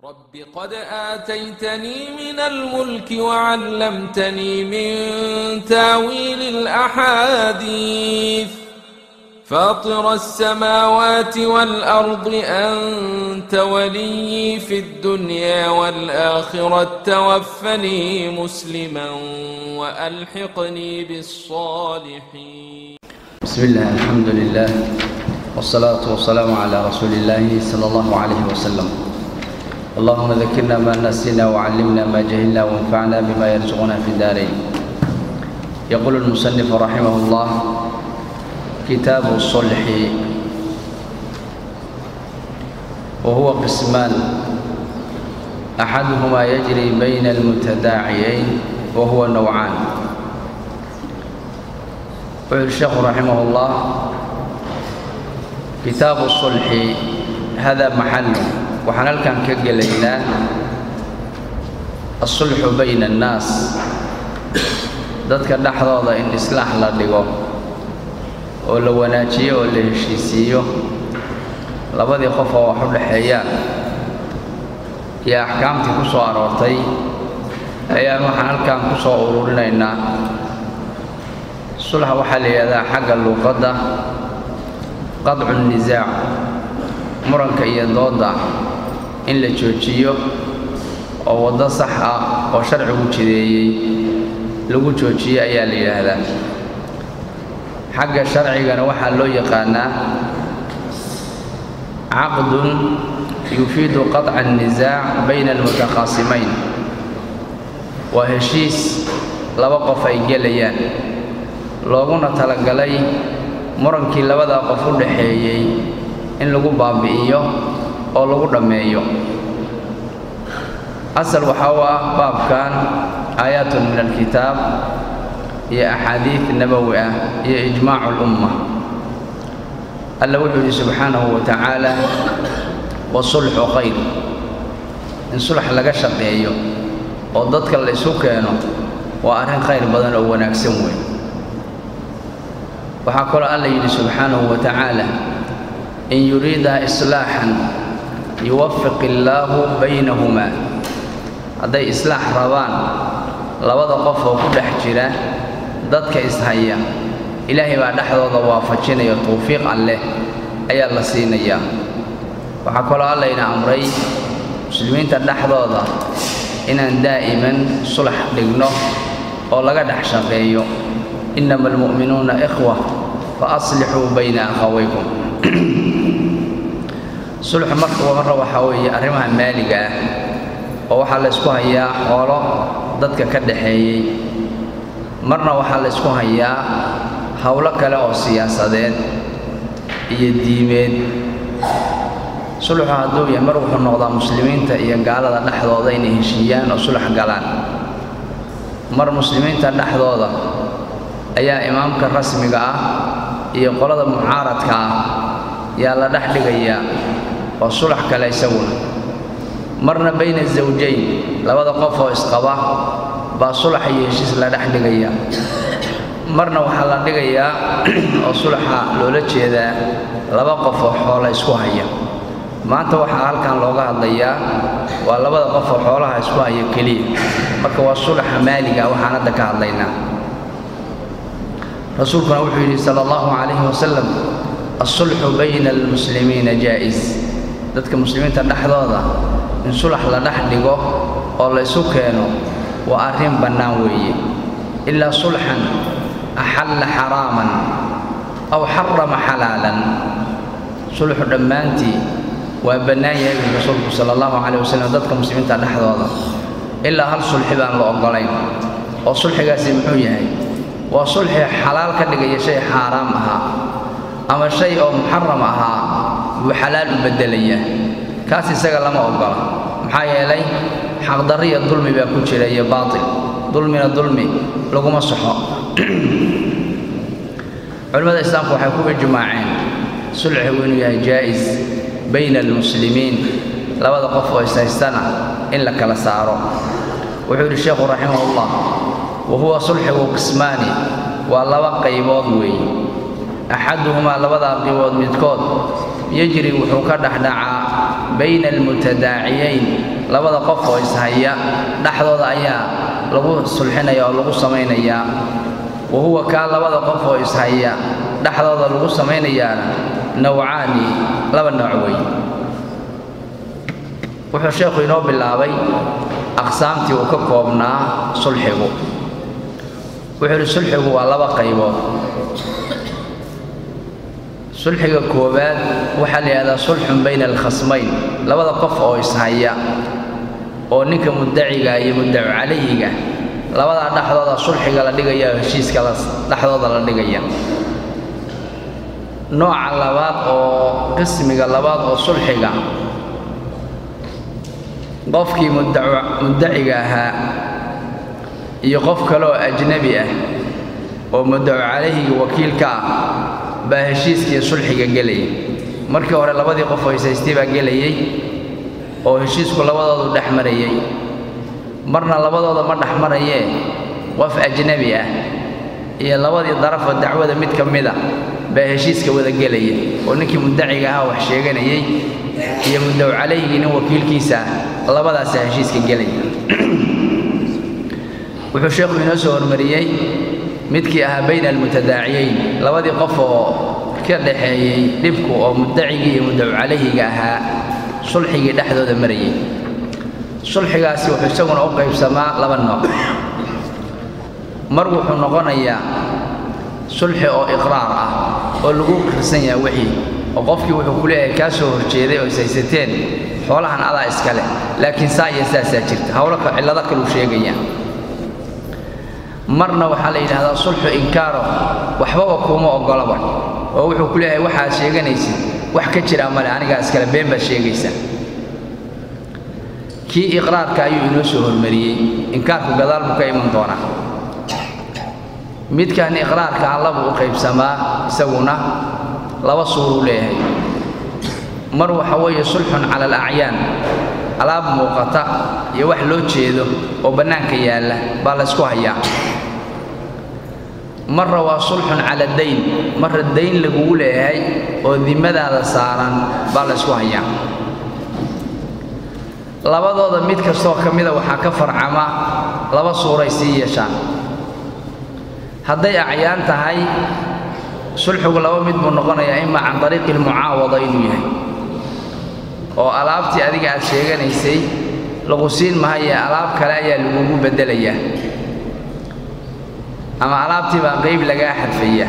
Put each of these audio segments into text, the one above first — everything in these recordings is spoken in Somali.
رب قد آتيتني من الملك وعلمتني من تاويل الأحاديث فاطر السماوات والأرض أنت ولي في الدنيا والآخرة توفني مسلما وألحقني بالصالحين بسم الله الحمد لله والصلاة والسلام على رسول الله صلى الله عليه وسلم اللهم ذكرنا ما نسينا وعلمنا ما جهلنا وانفعنا بما يرزقنا في الدارين يقول المصنف رحمه الله كتاب الصلح وهو قسمان أحدهما يجري بين المتداعيين وهو نوعان wuxuu الشheekhu رaحimه الله kitaabu الصلحi hada maxalu waxaan halkan ka gelaynaa الصulxu bayna الnaas dadka dhexdooda in islaax la dhigo oo la wanaajiyo oo la heshiisiiyo labadii qof oo wax u dhexeeyaan iyo axkaamtii ku soo aroortay ayaan waxaan halkan ku soo ururinaynaa sulxa waxaa la yidhahdaa xagga luuqadda qadcu nisaac muranka iyo doodda in la joojiyo oo waddo sax ah oo sharcigu jideeyey lagu joojiyo ayaa la yidhaahdaa xagga sharcigana waxaa loo yaqaanaa caqdun yufiidu qaطca الnisaac bayna almutakhaasimayn waa heshiis laba qof ay gelayaan looguna talagalay murankii labadaa qof u dhaxeeyey in lagu baabi'iyo oo lagu dhammeeyo asal waxaa u ah baabkan aayaatun min alkitaab iyo axaadiid nabowi ah iyo ijmaacu lumma alla wuxuu yidhi subxaanahu wa tacaala wasulxu khayr in sulx laga shaqeeyo oo dadka la isu keeno waa arrin khayr badan oo wanaagsan weyn waxaa kaloo alla yidhi subxaanahu wa tacaala in yuriidaa islaaxan yuwafiq illaahu baynahumaa hadday islaax rabaan labada qof oo ku dhex jira dadka ishaya ilaahay baa dhexdooda waafajinaya tawfiiq alleh ayaa la siinayaa waxaa kaloo allayna amray muslimiinta dhexdooda inaan daa'iman sulax dhigno oo laga dhex shaqeeyo inama almu'minuuna ikhwa fa aslixuu bayna akhawaykum sulxu marka marra waxaa weeye arrimaha maaliga ah oo waxaa la ysku hayaa xoolo dadka ka dhaxeeyey marna waxaa la ysku hayaa howlo kale oo siyaasadeed iyo diimeed sulxu hadduu yahay mar wuxuu noqdaa muslimiinta iyo gaalada dhexdooda inay heshiiyaan oo sulx galaan mar muslimiinta dhexdooda ayaa imaamka rasmiga ah iyo qolada mucaaradka ah yaa la dhex dhigayaa oo sulax kale isaguna marna bayna zawjayn labada qof oo isqaba baa sulax iyo heshiis la dhex dhigaya marna waxaa la dhigayaa oo sulaxa loola jeedaa laba qof oo xoola isku haya maanta waxaa halkan looga hadlayaa waa labada qof oo xoolaha isku haya keliya marka waa sulaxa maaliga waxaan hadda ka hadlaynaa rasuulkuna wuxuu yidhi sala allahu calayhi wasalam alsulxu bayna almuslimiina jaa'is dadka muslimiinta dhexdooda in sulax la dhex dhigo oo la ysu keeno waa arrin bannaan weeye ilaa sulxan axalla xaraaman aw xarama xalaalan sulxu dhammaantii waa bannaan yahay buu rasuulku sala allahu calayh wasalam dadka muslimiinta dhexdooda ilaa hal sulxi baan la oggolayn oo sulxigaasi muxuu yahay waa sulxi xalaal ka dhigaya shay xaaraam ahaa ama shay oo muxaram ahaa buu xalaal u beddelaya kaas isaga lama oggola maxaa yeelay xaqdarri iyo dulmi baa ku jira iyo baatil dulmina dulmi laguma soxo culimmada islaamku waxay ku ijmaaceen sulxigu inuu yahay jaa'is bayna almuslimiin labada qof oo ishaystana in la kala saaro wuxuu yidhi sheekhu raximahullah wa huwa sulxigu qismaani waa laba qaybood weeye axaduhumaa labadaa qibood midkood yejri wuxuu ka dhexdhacaa bayna almutadaaciyayn labada qof oo ishaya dhexdooda ayaa lagu sulxinaya oo lagu samaynayaa wa huwa kaa labada qof oo ishaya dhexdooda lagu samaynayaana nawcaani laba nooc wey wuxuu sheekhu inoo bilaabay aqsaamtii uu ka koobnaa sulxigu wuxuu yidhi sulxigu waa laba qaybood sulxiga koowaad waxaa la yidhahdaa sulxun bayna alkhasmayn labada qof oo ishaya oo ninka muddaciga iyo muddacu calayhiga labadaa dhexdooda sulxiga la dhigaya oo heshiiska dhexdooda la dhigaya nooca labaad oo qismiga labaad oo sulxiga qofkii muddaciga ahaa iyo qof kale oo ajnabi ah oo muddacu calayhiga wakiilka ah baa heshiiskiiyo sulxiga gelaya markii hore labadii qof oo haysaystay baa gelayey oo heshiisku labadoodu dhex marayey marna labadooda ma dhex marayee qof ajnabi ah iyo labadii darafoo dacwada mid ka mida baa heshiiska wada gelaya oo ninkii muddaciga ahaa wax sheeganayey iyo muddaw calayhigii nin wakiilkiisa ah labadaasaa heshiiska gelaya wuxuu sheekhu inoo soo hormariyey midkii ahaa bayna almutadaaciyayn labadii qof oo ka dhaxeeyey dhibku oo muddacigii iyo muddacu calayhiga ahaa sulxigii dhexdooda marayay sulxigaasi wuxuu isaguna u qaybsamaa laba nooc mar wuxuu noqonayaa sulxi oo iqraar ah oo lagu kirsan yaha wixii oo qofkii wuxuu ku leeyahay kaa soo horjeeday oo ishaysateen xoolahan adaa iska leh laakiin saa iyo saasaa jirta hawlo cillado kaluu sheegaya marna waxaa la yidhahdaa sulxu inkaaro waxbaba kuuma oggolaba oo wuxuu ku leeyahay waxaad sheeganaysid wax ka jiraa male anigaa iskale been baad sheegaysaa kii iqraarka ayuu inoo soo hormariyey inkaarku gadaal buu ka iman doonaa midkan iqraarka allabuu u qaybsamaa isaguna laba suuruu leeyahay mar waxa weeye sulxun cala alacyaan alaab muuqata iyo wax loo jeedo oo bannaanka yaalla baa la ysku hayaa marra waa sulxun cala dayn marra dayn lagugu leeyahay oo dimadaada saaran baa la ysku hayaa labadooda mid kastoo ka mida waxaa ka farcama laba suuray sii yeeshaan hadday acyaan tahay sulxigu laba mid buu noqonayaa ima can dariiqi almucaawada inuu yahay oo alaabtii adiga aad sheeganaysay lagu siin mahaye alaab kale ayaa lagugu beddelayaa ama alaabtii baa qayb lagaa xadfaya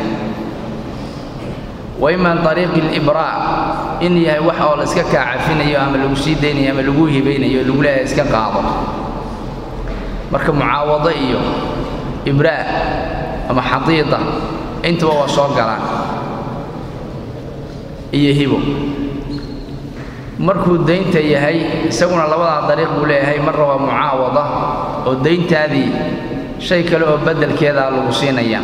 wa ima an ariiqi alibraa in yahay wax oo la iska kaa cafinayo ama lagu sii daynayo ama lagu hibaynayo lagu leeyahay iska qaado marka mucaawado iyo ibraa ama xadiida intuba waa soo galaan iyo hibo markuu daynta yahay isaguna labadaa dariiq buu leeyahay marna waa mucaawada oo dayntaadii shay kale oo beddelkeedaa lagu siinaya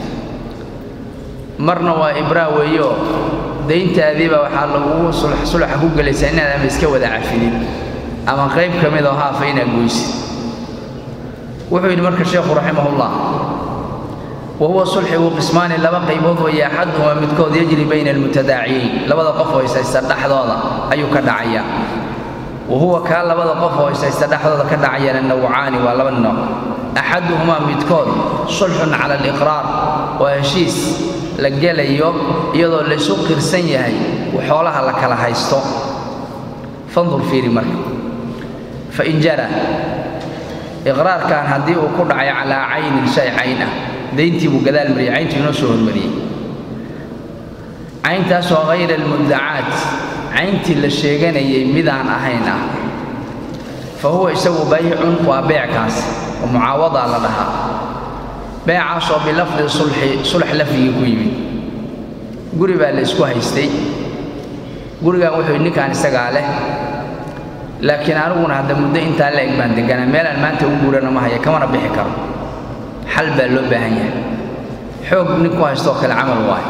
marna waa ibraa weeyo dayntaadiiba waxaa lagugu sulaxa ku gelaysaa inaad ama iska wada cafidid ama qayb ka mid oo haafa inaad goysid wuxuu yidhi marka sheekhu raximahullah wa huwa sulxigu qismaani laba qaybood weeye axaduhumaa midkood yajri bayna almutadaaciyayn labada qof oo ishaysta dhexdooda ayuu ka dhacayaa wa huwa kaa labada qof oo ishaysta dhexdooda ka dhacayana nawcaani waa laba nooc axaduhumaa midkood sulxun cala aliqraar waa heshiis la gelayo iyadoo laysu qirsan yahay xoolaha la kala haysto fandur fiiri marka fain jara iqraarkan haddii uu ku dhacay calaa caynin shay cayn ah dayntii buu gadaal mariyey cayntuu inoo soo hormariyey cayntaasoo hayra almuddacaat cayntii la sheeganayay midaan ahayn ah fa huwa isagu baycun waa beeckaas oo mucaawadaa la dhahaa beecaasoo bilafdi sulxi sulx lafdigii ku yimid guri baa la isku haystay gurigan wuxuu yidhi ninkaan isagaa leh laakiin aniguna hadda muddo intaa la eg baan deganaa meelaan maanta u guurana ma haya kamana bixi karo xal baa loo baahan yahay xoog nin ku haystoo kale camal waayo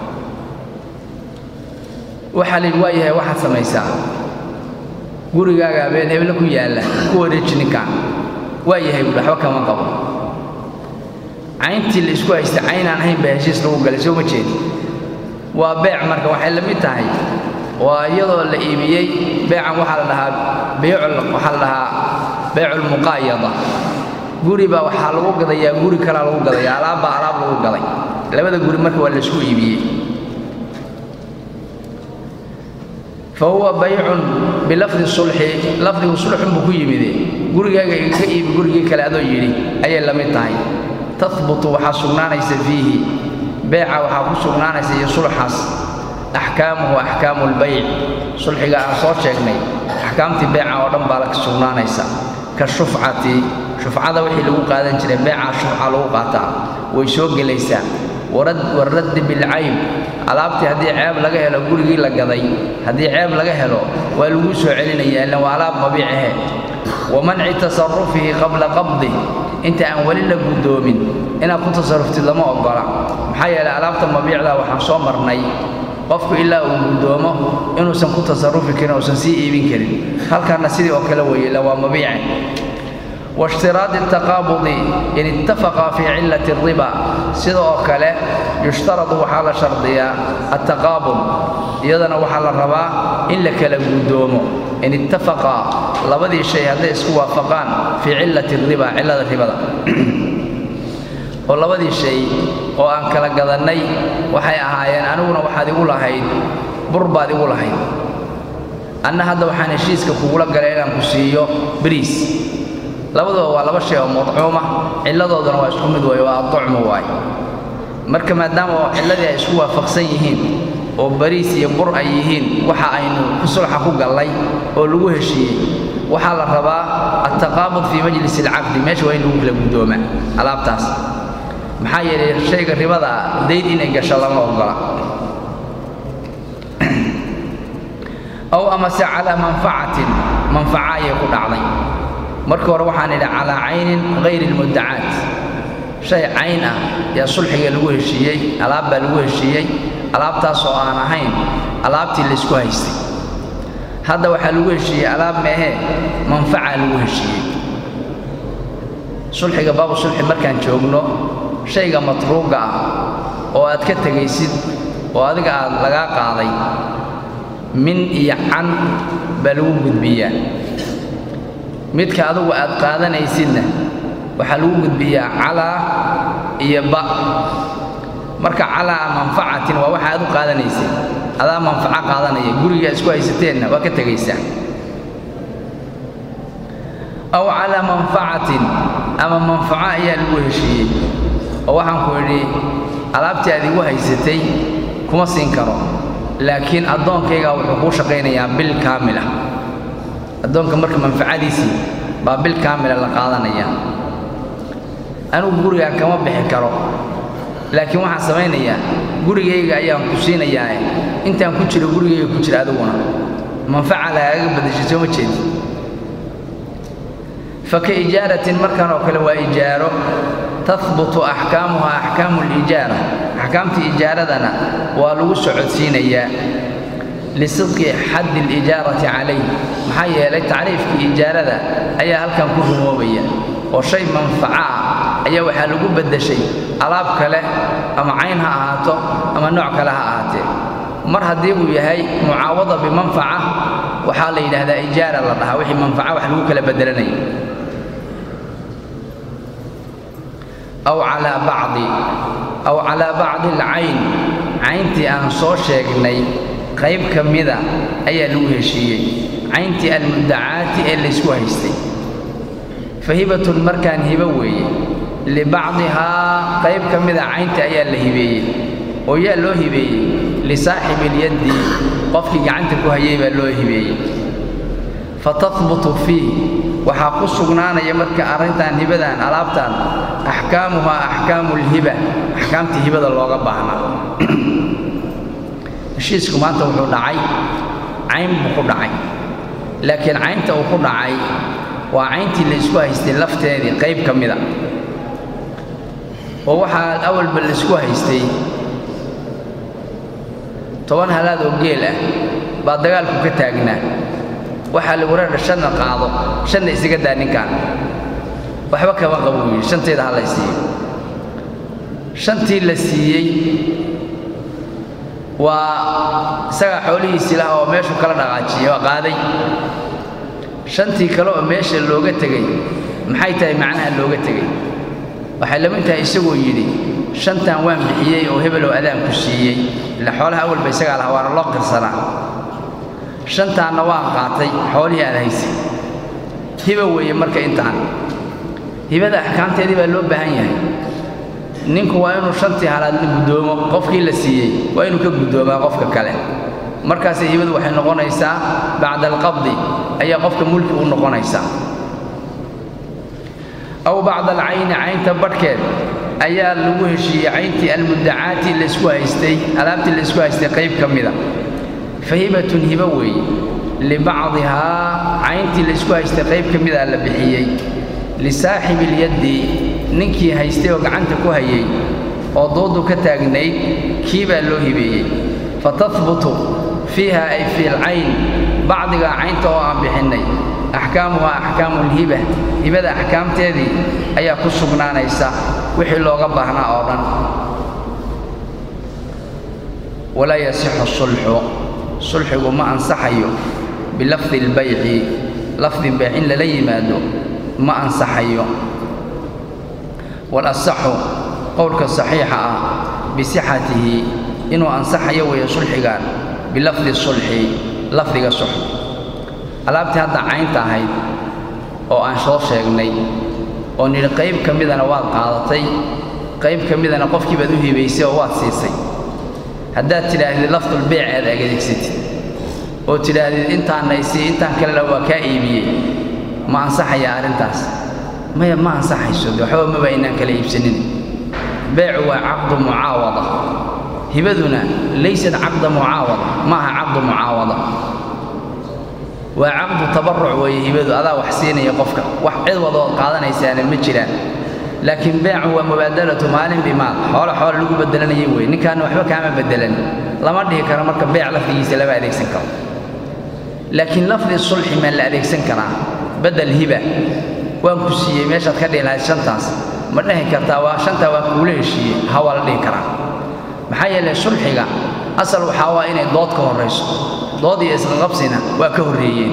waxaa la yidhi waa yahay waxaad samaysaa gurigaaga habeen heble ku yaalla ku wareeji ninkaan waa yahay buui waxba kama qabo cayntii la isku haystay caynaan ahayn baa heshiis lagu galay soo ma jeedi waa beec marka waxay la mid tahay waa iyadoo la iibiyey beecan waxaa la dhahaa beycul waxaa la dhahaa beyculmuqaayada guri baa waxaa lagu gadayaa guri kalaa lagu gadaya alaab baa alaab lagu gaday labada guri marka waa laisku iibiyey fa huwa baycun bilafdi sulxi lafdigu sulxun buu ku yimide gurigaaga igaga iibi gurigii kale adoo yidhi ayay la mid tahay tahbutu waxaa sugnaanaysa fiihi beeca waxaa ku sugnaanaysa iyo sulxaas axkaamuhu axkaamu lbayc sulxiga aan soo sheegnay axkaamtii beeca oo dhan baa la sugnaanaysa ka shufcati shufcada wixii lagu qaadan jiray beecaa shufca lagu qaataa way soo gelaysaa waraddi bilcayb alaabtii haddii ceeb laga helo gurigii la gaday haddii ceeb laga helo waa lagu soo celinaya illan waa alaab mabiicahe wa manci tasarufihi qabla qabdih inta aan weli la guddoomin inaad ku tasaruftid lama oggola maxaa yeelay alaabta mabiicda waxaan soo marnay qofku ilaa uu guddoomo inuusan ku tasarufi karin uusan sii iibin karin halkanna sidii oo kale weeye illa waa mabiice waishtiraadi ataqaabudi in ittafaqa fii cillati alriba sida oo kale yushtaradu waxaa la shardiyaa attaqaabud iyadana waxaa la rabaa in la kala guddoomo in ittafaqa labadii shay hadday isku waafaqaan fii cillati alriba cillada ribada oo labadii shay oo aan kala gadannay waxay ahaayeen aniguna waxaad igu lahayd bur baad igu lahayd anna hadda waxaan heshiiska kugula galay inaan ku siiyo bariis labaduba waa laba shay oo madcuuma cilladooduna waa isku mid weeye waa aducmu waay marka maadaama cilladii ay isku waafaqsan yihiin oo bariis iyo bur ay yihiin waxa aynu ku sulxa ku gallay oo lagu heshiiyey waxaa la rabaa attaqaabud fii majlis alcaqdi meesha waa in lagu kala guddoomaa alaabtaas maxaa yeelay shayga ribada dayd inay gasho lama oggola ow amase calaa manfacatin manfaca ayay ku dhacday marka hore waxaan idhi calaa caynin hayri lmuddacaat shay cayn ah yaa sulxiga lagu heshiiyey alaab baa lagu heshiiyey alaabtaas oo aan ahayn alaabtii laysku haystay hadda waxaa lagu heshiiyey alaab meehee manfaca lagu heshiiyey sulxiga baabu sulxi markaan joogno shayga matruuga ah oo aad ka tegaysid oo adiga aad lagaa qaaday min iyo can baa lagu gudbiyaa midka adugu aad qaadanaysidna waxaa lagu gudbiyaa calaa iyo ba marka calaa manfacatin waa waxa aad u qaadanaysid adaa manfaco qaadanaya guriga isku haysateenna waa ka tegaysaa aw calaa manfacatin ama manfaco ayaa lagu heshiiyey oo waxaan ku idhi alaabtii aad igu haysatay kuma siin karo laakiin addoonkaygaa wuxuu kuu shaqaynayaa bil kaamila addoonka marka manfacadiisii baa bil kaamila la qaadanaya anugu gurigaan kama bixi karo laakiin waxaan samaynayaa gurigayga ayaan ku siinayaae intaan ku jiro gurigayga ku jira adiguna manfaca lagaaga badashay soo ma jeedi faka ijaaratin markan oo kale waa ijaaro tahbutu axkaamuha axkaamu lijaara axkaamtii ijaaradana waa lagu socodsiinayaa lisidqi xaddi alijaarati calayh maxaa yeelay tacriifkii ijaarada ayaa halkan ku rumoobaya oo shay manfaco ah ayaa waxaa lagu beddeshay alaab kale ama cayn ha ahaato ama nooc kale ha ahaatee mar haddii uu yahay mucaawada bimanfaca waxaa la yidhaahdaa ijaara la dhahaa wixii manfaca wax lagu kala beddelanaya aw calaa bacdi aw calaa bacdi alcayn cayntii aan soo sheegnay qayb ka mida ayaa lagu heshiiyey cayntii almuddacaati ee laysku haystay fa hibatun markaan hibo weeye libacdihaa qayb ka mida caynta ayaa la hibeeyey oo yaa loo hibeeyey lisaaxibi ilyaddi qofkii gacanta ku hayay baa loo hibeeyey fa tahbutu fiih waxaa ku sugnaanaya marka arrintan hibadan alaabtan axkaamuhaa axkaamu lhiba axkaamtii hibada looga baahnaa heshiisku maanta wuxuu dhacay cayn buu ku dhacay laakiin caynta uu ku dhacay waa cayntii laysku haystay lafteedii qayb ka mida oo waxaa awalba laysku haystay toban halaad oo geel ah baa dagaalku ka taagnaa waxaa lagu reedha shanna qaado shanna isaga daa ninkaan waxba kama qabo yidhi shanteeda ha lay siiyo shantii la siiyey waa isagaa xoolihiisii laha oo meeshuu kala dhaqaajiyey waa qaaday shantii kale oo meesha looga tegey maxay tahay macnaha looga tegey waxay la mid tahay isagoo yidhi shantan waan bixiyey oo hebelow adaan ku siiyey ila xoolaha awalba isagaa laha waana loo qirsanaa shantaanna waan qaatay xoolihii aad haysay hiba weeye marka intaan hibada axkaamteedii baa loo baahan yahay ninku waa inuu shantii halaad guddoomo qofkii la siiyey waa inuu ka guddoomaa qofka kale markaasay hibadu waxay noqonaysaa bacda alqabdi ayaa qofka mulki u noqonaysaa aw bacda alcayni caynta badhkeed ayaa lagu heshiiyey cayntii almuddacaati laysku haystay alaabtii laysku haystay qayb ka mida fa hibatun hibo weeye libacdihaa cayntii laysku haystay qayb ka mida la bixiyey lisaaxibi ilyaddi ninkii haystay oo gacanta ku hayay oo doodu ka taagnayd kii baa loo hibeeyey fa tahbutu fiiha ay fi lcayn bacdigaa caynta oo aan bixinnay axkaamuhaa axkaamu lhiba hibada axkaamteedii ayaa ku sugnaanaysa wixii looga baahnaa oo dhan walaa yasixu sulxu sulxigu ma ansaxayo bilafdi lbayci lafdi bayc in lala yimaado ma ansaxayo walasaxu qowlka saxiixa ah bisixatihi inuu ansaxayo weeye sulxigan bilafdi sulxi lafdiga sulx alaabtii hadda caynta ahayd oo aan soo sheegnay oo nidhi qayb ka midana waad qaadatay qayb ka midana qofkii baad u hibaysay oo waad siisay haddaad tidhaahdid lafdulbeyc aad adeegsatid oo tidhaahdid intaanna isii intaan kalena waa kaa iibiyey ma ansaxaya arrintaas maya ma ansaxayso de waxba maba inaan kala iibsanin beecu waa caqdu mucaawada hibaduna laysat caqda mucaawada ma aha caqdu mucaawada waa caqdu tabaruc weeye hibadu adaa wax siinaya qofka wax cid wadood qaadanaysaana ma jiraan laakiin beecu waa mubaadalatu maalin bimaal xoolo xoolo lagu bedelanaya weye ninkaana waxba kaama bedelan lama dhihi karo marka beec lafdigiisa lama adeegsan karo laakiin lafdi sulxi maa la adeegsan karaa bedel hiba waan ku siiyey meeshaad ka dhihi lahayd shantaas ma dhahi kartaa waa shantaa waa kuula heshiiyey ha waa la dhihi karaa maxaa yeelay sulxiga asal waxaa waa inay dood ka horrayso dood iyo isqaqabsina waa ka horreeyeen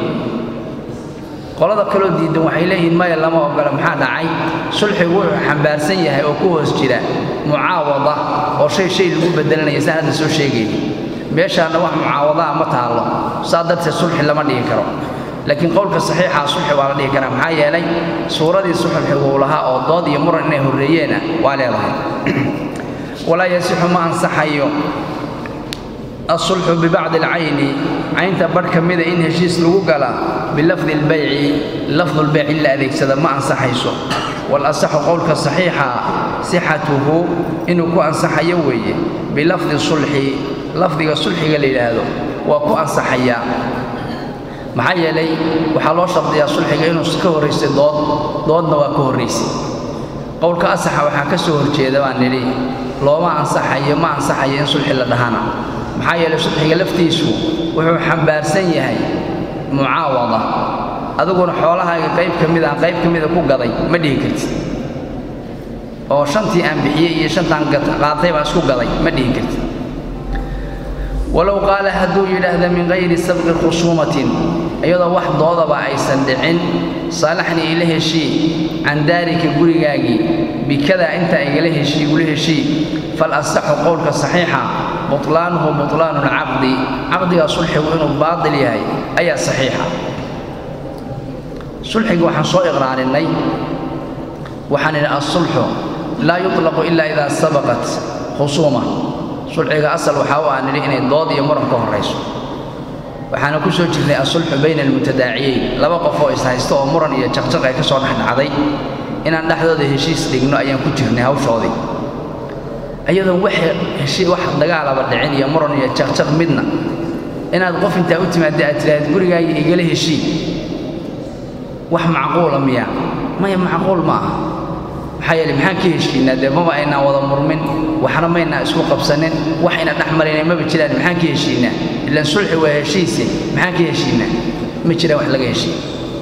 qolada kaloo diidan waxay leeyihiin maya lama ogola maxaa dhacay sulxigu wuxuu xambaarsan yahay oo ku hoos jira mucaawada oo shay shay lagu bedelanaya saan hadda soo sheegayni meeshaanna wax mucaawadaa ma taallo saa darteed sulxi lama dhihi karo laakiin qowlka saxiixa sulxi waa la dhihi karaa maxaa yeelay suuradii sulxigu uu lahaa oo dood iyo muran inay horreeyeena waa leedahay walaa yasixu ma ansaxayo asulxu bibacdi alcayni caynta badh ka mida in heshiis lagu galaa bilafdi lbayci lafdulbayc in la adeegsada ma ansaxayso walasaxu qowlka saxiixa sixatuhu inuu ku ansaxayo weeye bilafdi sulxi lafdiga sulxiga la yidhaahdo waa ku ansaxayaa maxaa yeelay waxaa loo shardiyaa sulxiga inuu ka horraysay dood doodna waa ka horraysay qowlka asaxa waxaa ka soo horjeeda baan nidhi looma ansaxayo ma ansaxayo in sulxi la dhahana maxaa yeelay sulxiga laftiisu wuxuu xambaarsan yahay mucaawada adiguna xoolahaaga qayb ka mid aan qayb ka mida ku gaday ma dhihi kartid oo shantii aan bixiyey iyo shantaan qaatay baan isku gaday ma dhihi kartid walow qaala hadduu yidhaahda min hayri sabqi khusuumatin iyadoo wax doodaba aysan dhicin saalaxni ila heshii can daarika gurigaagii bikadaa inta igala heshii igula heshii fal asaxu qowlka saxiixa butlaanuhu butlaanu lcaqdi caqdigaa sulxigu inuu baatil yahay ayaa saxiixa sulxigii waxaan soo iqraarinay waxaan idhi alsulxu laa yuطlaqu ila idaa sabaqat khusuuma sulxiga asal waxaa u aan nidhi inay dood iyo muran ka horrayso waxaana ku soo jirnay asulxu bayna almutadaaciyeyn laba qof oo ishaysto oo muran iyo jaqjaq ay ka soo dhexdhacday inaan dhexdooda heshiis dhigno ayaan ku jirnay hawshoodii iyadoon wax heshii wax dagaalaba dhicin iyo muran iyo jaqjaq midna inaad qof intaa u timaadda aad tidhaahd gurigaagii igala heshii wax macquula miya maya macquul ma aha maxaa yeele maxaan ka heshiinaa dee maba aynaan wada murmin waxna maynaa isku qabsanin wax ayna dhex maraynay maba jiraan maxaan ka heshiinaa ilaan sulxi waa heshiise maxaan ka heshiinaa ma jiraan wax laga heshiin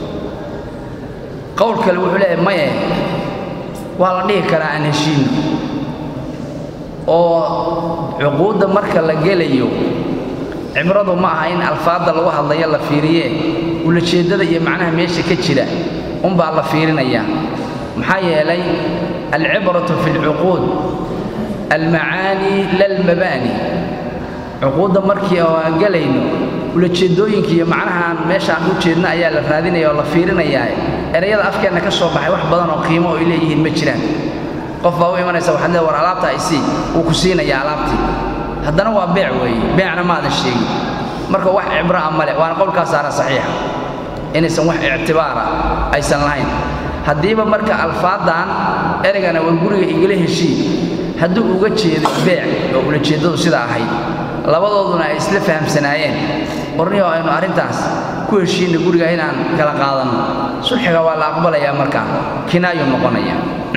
qowl kale wuxuu leeyahay maye waa la dhihi karaa aan heshiinno oo cuquudda marka la gelayo cibradu ma aha in alfaadda lagu hadlayo la fiiriye ulajeeddada iyo macnaha meesha ka jira unbaa la fiirinayaa maxaa yeelay alcibratu fi lcuquud almacaani lalmabaani cuquudda markii oo aan gelayno ulajeeddooyinka iyo macnaha aan meesha aan u jeedno ayaa la raadinaya oo la fiirinayaa erayada afkeenna ka soo baxay wax badan oo qiimo ay leeyihiin ma jiraan qof baa u imanaysa waxaad leedahay war alaabta ay sii wuu ku siinayaa alaabtii haddana waa beec weeye beecna maadan sheegin marka wax cibro ah male waana qowlkaasaana saxiixa inaysan wax ictibaara aysan lahayn haddiiba marka alfaaddan ereygana war guriga igala heshiin hadduu uga jeeday beec oo ulajeeddadu sidaa ahayd labadooduna ay isla fahamsanaayeen warniyo aynu arrintaas ku heshiinna guriga inaan kala qaadanno sulxiga waa la aqbalayaa markaa kinaayuu noqonaya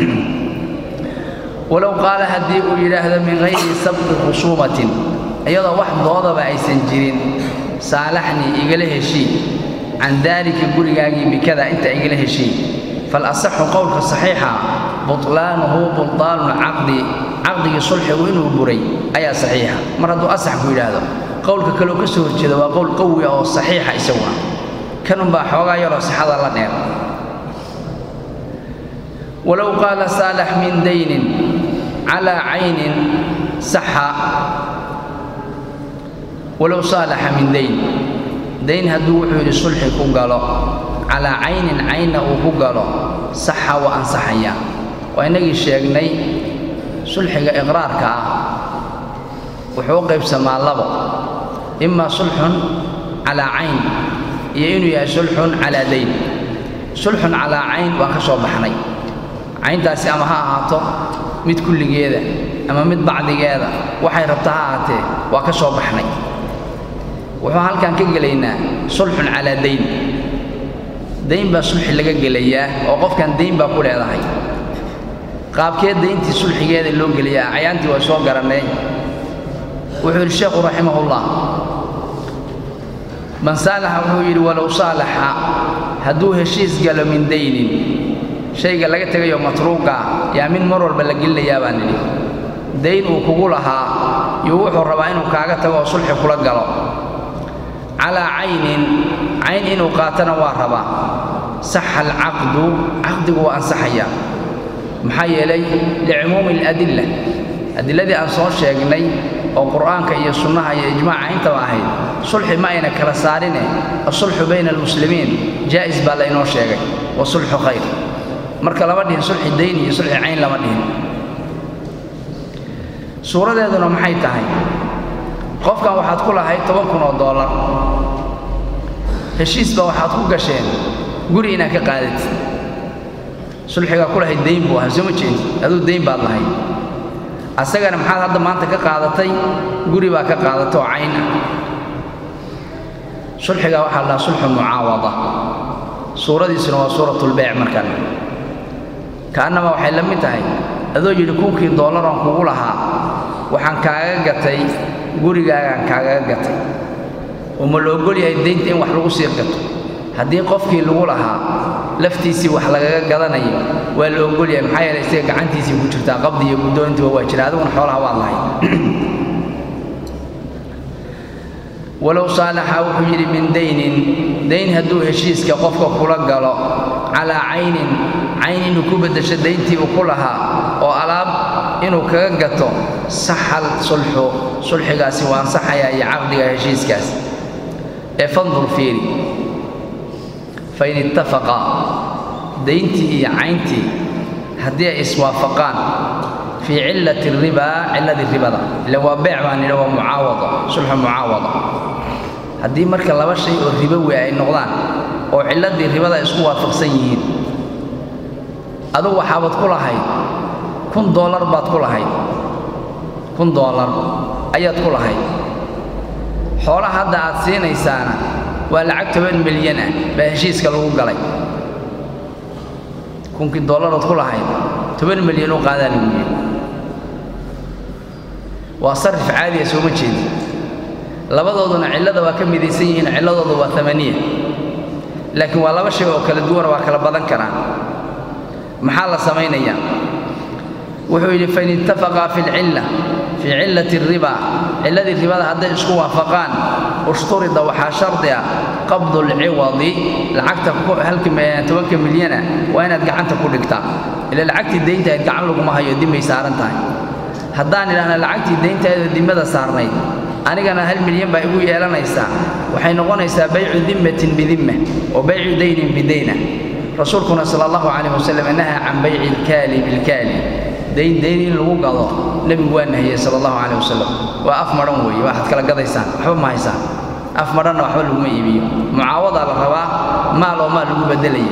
walow qaala haddii uu yidhaahdo min hayri sabqi khusuumatin iyadoo wax doodaba aysan jirin saalaxnii igala heshii can daalika gurigaagii bikada inta igala heshii falasaxu qowlka saxiixa butlaanuhu bultaanu lcaqdi caqdigii sulxigu inuu buray ayaa saxiixa mar hadduu asax ku yidhaahdo qowlka kaleo ka soo horjeeda waa qowl qawi ah oo saxiixa isaguna kanunbaa xoogaa yaroo sixada la dheer walow qaala saalax min daynin calaa caynin saxa walow saalaxa min dayn dayn hadduu wuxuu yidhi sulxi ku galo calaa caynin caynna uu ku galo saxa waa ansaxaya waa innagii sheegnay sulxiga iqraarka ah wuxuu u qaybsamaa labo imaa sulxun calaa cayn iyo inuu yahay sulxun calaa dayn sulxun calaa cayn waa ka soo baxnay cayntaasi ama ha ahaato mid kulligeeda ama mid bacdigeeda waxay rabta ha ahaatee waa ka soo baxnay wuxuu halkan ka gelaynaa sulxun calaa dayn dayn baa sulxi laga gelayaa oo qofkan dayn baa ku leedahay qaabkee dayntii sulxigeeda loo geliyaa cayaantii waa soo garannay wuxuu yidhi sheekhu raximahullah man saalaxa wuxuu yidhi walow saalaxa hadduu heshiis galo min daynin shayga laga tegayo matruuqa yaa mid mar walba la gelinayaa baan nidhi dayn uu kugu lahaa iyo wuxuu rabaa inuu kaaga tago oo sulxi kula galo calaa caynin cayn inuu qaatana waa rabaa saxa alcaqdu caqdigu waa ansaxaya maxaa yeelay licumuumi aladilla adiladii aan soo sheegnay oo qur'aanka iyo sunnaha iyo ijmaaca intaba ahayd sulxi ma ayna kala saarine asulxu bayna almuslimiin jaa'is baa laynoo sheegay wa sulxu khayr marka lama dhihin sulxi dayn iyo sulxi cayn lama dhihin suuradeeduna maxay tahay qofkan waxaad ku lahayd toban kun oo dollar heshiisba waxaad ku gasheen guri inaad ka qaadatid sulxigaa ku lahayd dayn buu ahaa soo ma jeedi aduu dayn baad lahayd asagana maxaad hadda maanta ka qaadatay guri baa ka qaadatay oo cayn ah sulxigaa waxaa la dhahaa sulxu mucaawada suuradiisuna waa suuratulbeyc markan ka'annama waxay la mid tahay adoo yidhi kunkii dollaran kugu lahaa waxaan kaaga gatay gurigaagaan kaagaga gatay oo ma la ogol yahay daynta in wax lagu sii gato haddii qofkii lagu lahaa laftiisii wax lagaga gadanayo waa la ogol yahay maxaa yeelay isaga gacantiisii ku jirtaa qabdi iyo guddoonintiba waa jira adiguna xoolaha waad lahay walow saalaxa wuxuu yidhi min daynin dayn hadduu heshiiska qofka kula galo calaa caynin cayn inuu ku beddesho dayntii uu ku lahaa oo alaab inuu kaga gato saxal sulxu sulxigaasi waa ansaxayaa iyo caqdiga heshiiskaas ee fandur fiiri fain ittafaqa dayntii iyo cayntii haddii ay iswaafaqaan fii cillati ribaa cilladii ribada ila waa beec baan nidhi waa mucaawado sulxu mucaawado haddii marka laba shay oo ribowi ay noqdaan oo cilladii ribada ay isku waafaqsan yihiin adugu waxaabaad ku lahayd kun doolar baad ku lahayd kun doolar ayaad ku lahayd xoolaha hadda aad siinaysaana waa lacag toban milyan ah baa heshiiska lagu galay kunkii dollarood ku lahayd toban milyan u qaadaa lagu yidhi waa sarif caadiya sooma jeedi labadooduna cillada waa ka midaysan yihiin cilladoodu waa amaniya laakiin waa laba shay oo kala duwana waa kala badan karaan maxaa la samaynayaa wuxuu yidhi fain ittafaqaa fi lcilla fii cillati riba cilladii ribada hadday isku waafaqaan ushturida waxaa shardi ah qabdu lciwadi lacagta tobanka milyana waa inaad gacanta ku dhigtaa ila lacagtii dayntahayd gacan laguma hayo dimmay saaran tahay haddaan idhaahna lacagtii dayntahaydoo dimmada saarnayd anigana hal milyan baa igu yeelanaysaa waxay noqonaysaa baycu dimmatin bidimma wa baycu daynin bidayna rasuulkuna sala allahu calayh wasalam nahaa can bayci ilkaali bilkaali dayn dayn in lagu gado nebigu waa nahiyey sala allahu calayh wasalam waa af madhan weeye waxaad kala gadaysaan waxba ma haysaan af madhanna waxba laguma iibiyo mucaawadaa la rabaa maal oo maal lagu beddelaya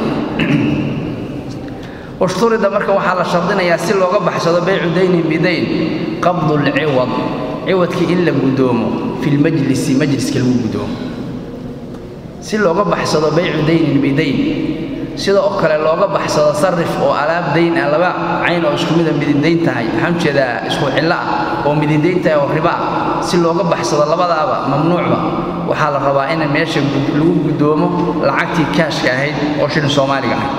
ushturida marka waxaa la shardinayaa si looga baxsado baycu daynin bidayn qabdu lciwad ciwadkii in la guddoomo filmajlisi majliska lagu guddoomo si looga baxsado baycu daynin bidayn sida oo kale looga baxsado sarif oo alaab dayn ah laba cayn oo isku mida mididayn tahay waxaan ujeedaa isku cillo ah oo mididayn tahay oo riba ah si looga baxsado labadaaba mamnuucba waxaa la rabaa in meesha lagu guddoomo lacagtii kaashka ahayd oo shilin soomaaliga ahayd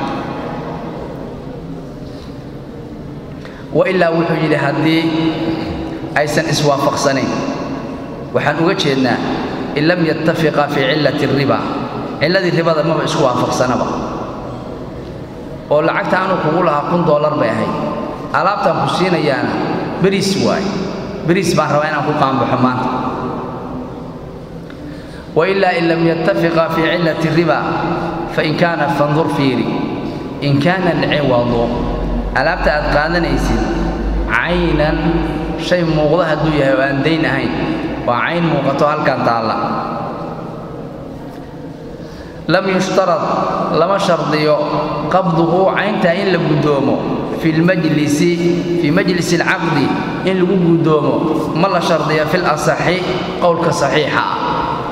wailaa wuxuu yidhi haddii aysan iswaafaqsanayn waxaan uga jeednaa in lam yattafiqa fii cillati riba cilladii ribada maba isku waafaqsanaba oo lacagta anuu kugu lahaa kun dollar bay ahayd alaabtaan ku siinayaana beriis waaye beriis baan rabaa inaan ku qaanbaxo maanta wailaa in lam yattafiqa fii cillati riba fain kaana fandur fiiri in kaana alciwadu alaabta aad qaadanaysid caynan shay muuqda hadduu yahay oo aan dayn ahayn waa cayn muuqato halkan taalla lam yushtarad lama shardiyo qabduhu cayntaa in la guddoomo fi lmajlisi fii majlisi alcaqdi in lagu guddoomo ma la shardiyo fil asaxi qowlka saxiixa ah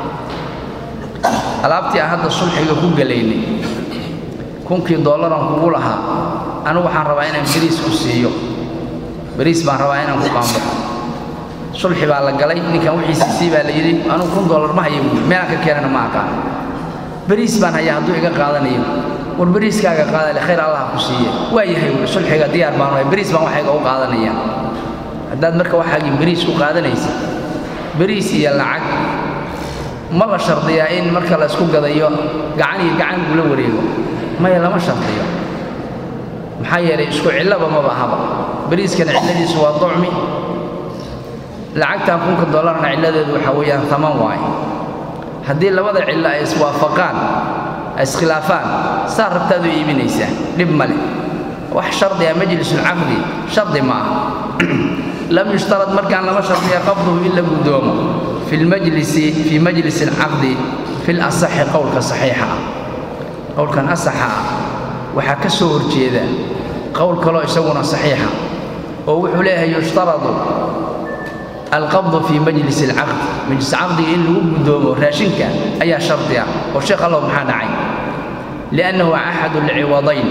alaabtii aan hadda sulxiga ku gelaynay kunkii dollaran kugu lahaa anigu waxaan rabaa inaan beriis ku siiyo beriis baan rabaa inaan ku qaanbaxo sulxi baa la galay ninkan wixiisi sii baa la yidhi anugu kun dollar ma haya buui meelaan ka keenana ma aqaan beriis baan hayaa hadduu iga qaadanayo war beriiskaaga qaadale khayr allah ku siiye waa yahay wuui sulxiga diyaar baan wahay beriis baan waxayga u qaadanaya haddaad marka waxaagii beriis ku qaadanaysa beriis iyo lacag ma la shardiyaa in marka la isku gadayo gacan iyo gacan ula wareego maya lama shardiyo maxaa yeelay isku cillaba maba ahaba beriiskana cilladiisu waa docmi lacagtan kunka dollarna cilladeedu waxaa weeyaan taman waaye haddii labada cillo ay iswaafaqaan ay iskhilaafaan saa rabtaad u iibinaysaa dhib ma leh wax shardi ah majlisulcaqdi shardi ma aha lam yushtarad markaan lama shardiya qabduhu in la guddoomo fi lmajlisi fii majlisi alcaqdi fi lasaxi qowlka saxiixa ah qowlkan asaxa ah waxaa ka soo horjeeda qowl kaloo isaguna saxiixa oo wuxuu leeyahay yushtaradu alqabdu fii majlis alcaqdi majlis caqdiga in lagu guddoomo raashinka ayaa shardi ah oo sheekh allow maxaa dhacay liannahu axadu alciwadayn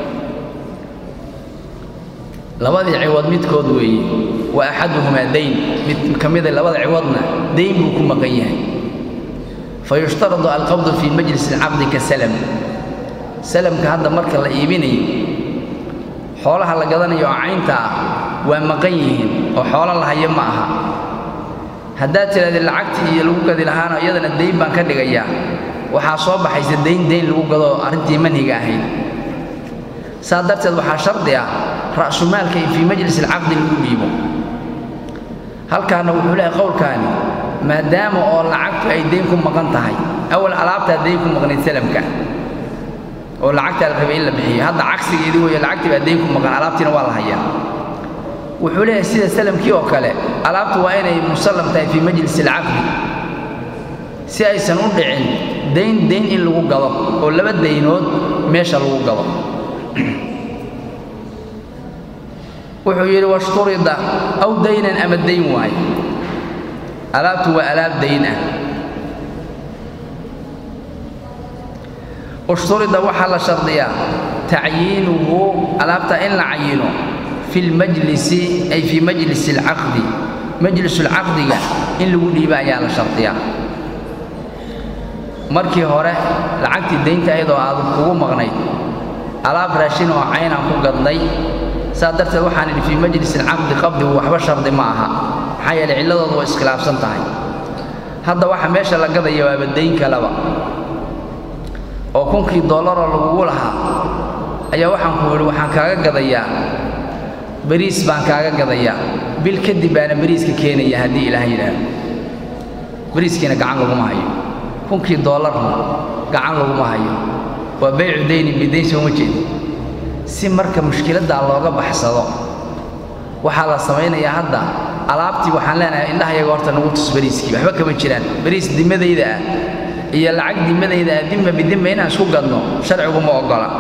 labadii ciwad midkood weeye wa axaduhumaa dayn mid ka mida labada ciwadna dayn buu ku maqan yahay fayushtaradu alqabdu fii majlis alcaqdi ka salam salamka hadda marka la iibinayo xoolaha la gadanayo oo caynta ah waa maqan yihiin oo xoolo la hayo ma aha haddaad tidhahdee lacagtii iyo lagu gadi lahaana iyadana dayn baan ka dhigayaa waxaa soo baxaysa dayn dayn lagu gado arrintii manhiga ahayd saa darteed waxaa shardi ah ra'sumaalka in fii majlis alcaqdi lagu dhiibo halkaana wuxuu leehay qowlkaani maadaama oo lacagtu ay dayn ku maqan tahay awal alaabtaa dayn ku maqnayd salamka oo lacagtaa la rabay in la bixiyo hadda cagsigeedii weeye lacagtii baa dayn ku maqan alaabtiina waa la hayaa wuxuu leeyahay sida salamkii oo kale alaabtu waa inay musallam tahay fii majlis alcaqdi si aysan u dhicin dayn dayn in lagu gado oo laba daynood meesha lagu gado wuxuu yidhi washturida aw daynan ama dayn waaye alaabtu waa alaab dayn ah ushturida waxaa la shardiyaa tacyiinuhu alaabta in la cayino fi lmajlisi ay fii majlisi alcaqdi majlisulcaqdiga in lagu dhiiba ayaa la shardiyaa markii hore lacagtii daynta ayadoo aad kugu maqnayd alaab raashin oo caynaan ku gadnay saa darteed waxaan idhi fii majlis alcaqdi qabdigu waxba shardi ma aha maxaa yeelay cilladooda waa iskhilaafsan tahay hadda waxa meesha la gadaya waaba dayn kaleba oo kunkii dollaroo lagugu lahaa ayaa waxaan ku yidhi waxaan kaaga gadayaa bariis baan kaaga gadayaa bil kadib baana bariiska keenaya haddii ilaah yidhaahdo bariiskiina gacan laguma hayo kunkii dollarna gacan laguma hayo waa baycu daynin bidayn sooma jeedi si marka mushkiladdaa looga baxsado waxaa la samaynayaa hadda alaabtii waxaan leenahay indhahayaga horta nagu tus bariiskii waxba kama jiraan bariis dimadayda ah iyo lacag dimadayda ah dimma bidimma inaan isku gadno sharciguma oggola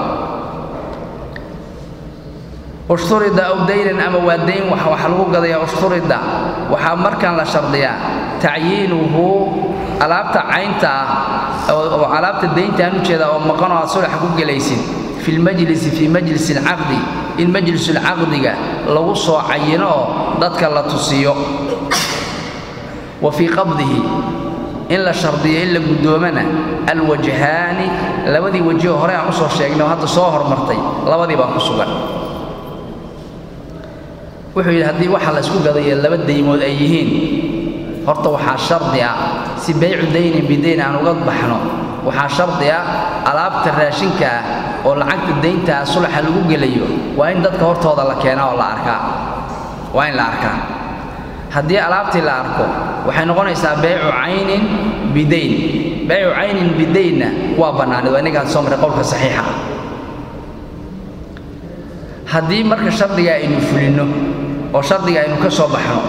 ushturida aw daynan ama waa dayn wax lagu gadayaa ushturida waxaa markaan la shardiyaa tacyiinuhu alaabta caynta ah oo alaabta dayntaan u jeeda oo maqan oo aad sulax ku gelaysid fi lmajlisi fii majlisi alcaqdi in majlisulcaqdiga lagu soo cayino oo dadka la tusiyo wa fii qabdihi in la shardiyo in la guddoomana alwajhaani labadii wajihoo hore aan u soo sheegnay oo hadda soo hormartay labadii baa ku sugan wuxuu yidhi haddii waxa la isku gadaya laba daymood ay yihiin horta waxaa shardi ah si baycu daynin bidayn aan uga baxno waxaa shardi ah alaabta raashinka ah oo lacagta dayntaa sulaxa lagu gelayo waa in dadka hortooda la keenaa oo la arkaa waa in la arkaa haddii alaabtii la arko waxay noqonaysaa baycu caynin bidayn baycu caynin bidaynna waa bannaanid waa innagaan soo maray qowlka saxiixa ah haddii marka shardiga aynu fulinno oo shardiga aynu ka soo baxno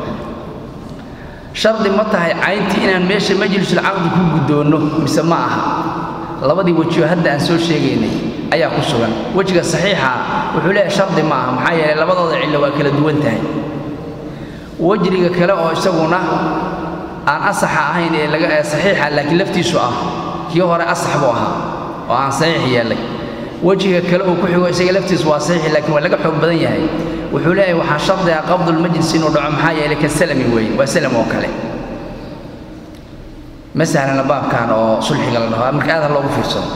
shardi ma tahay cayntii inaan meesha majlisulcaqdi ku guddoonno mise ma aha labadii wejioo hadda aan soo sheegaynay ayaa ku sugan wejiga saxiixa wuxuu leeyahay shardi ma aha maxaa yeelay labadooda cillo waa kala duwan tahay wejriga kale oo isaguna aan asaxa ahayn ee laga ee saxiixa laakiin laftiisu ah kii hore asax buu ahaa oo aan saxiix yeelay wejiga kale uu ku xigo isaga laftiisu waa saxiix laakiin waa laga xoog badan yahay wuxuu leeyahay waxaa shardi ah qabdulmajlis inuu dhaco maxaa yeelay ka salami weeye waa salam oo kale ma sahlana baabkan oo sulxiga la dhaho marka aad ha loogu fiirsado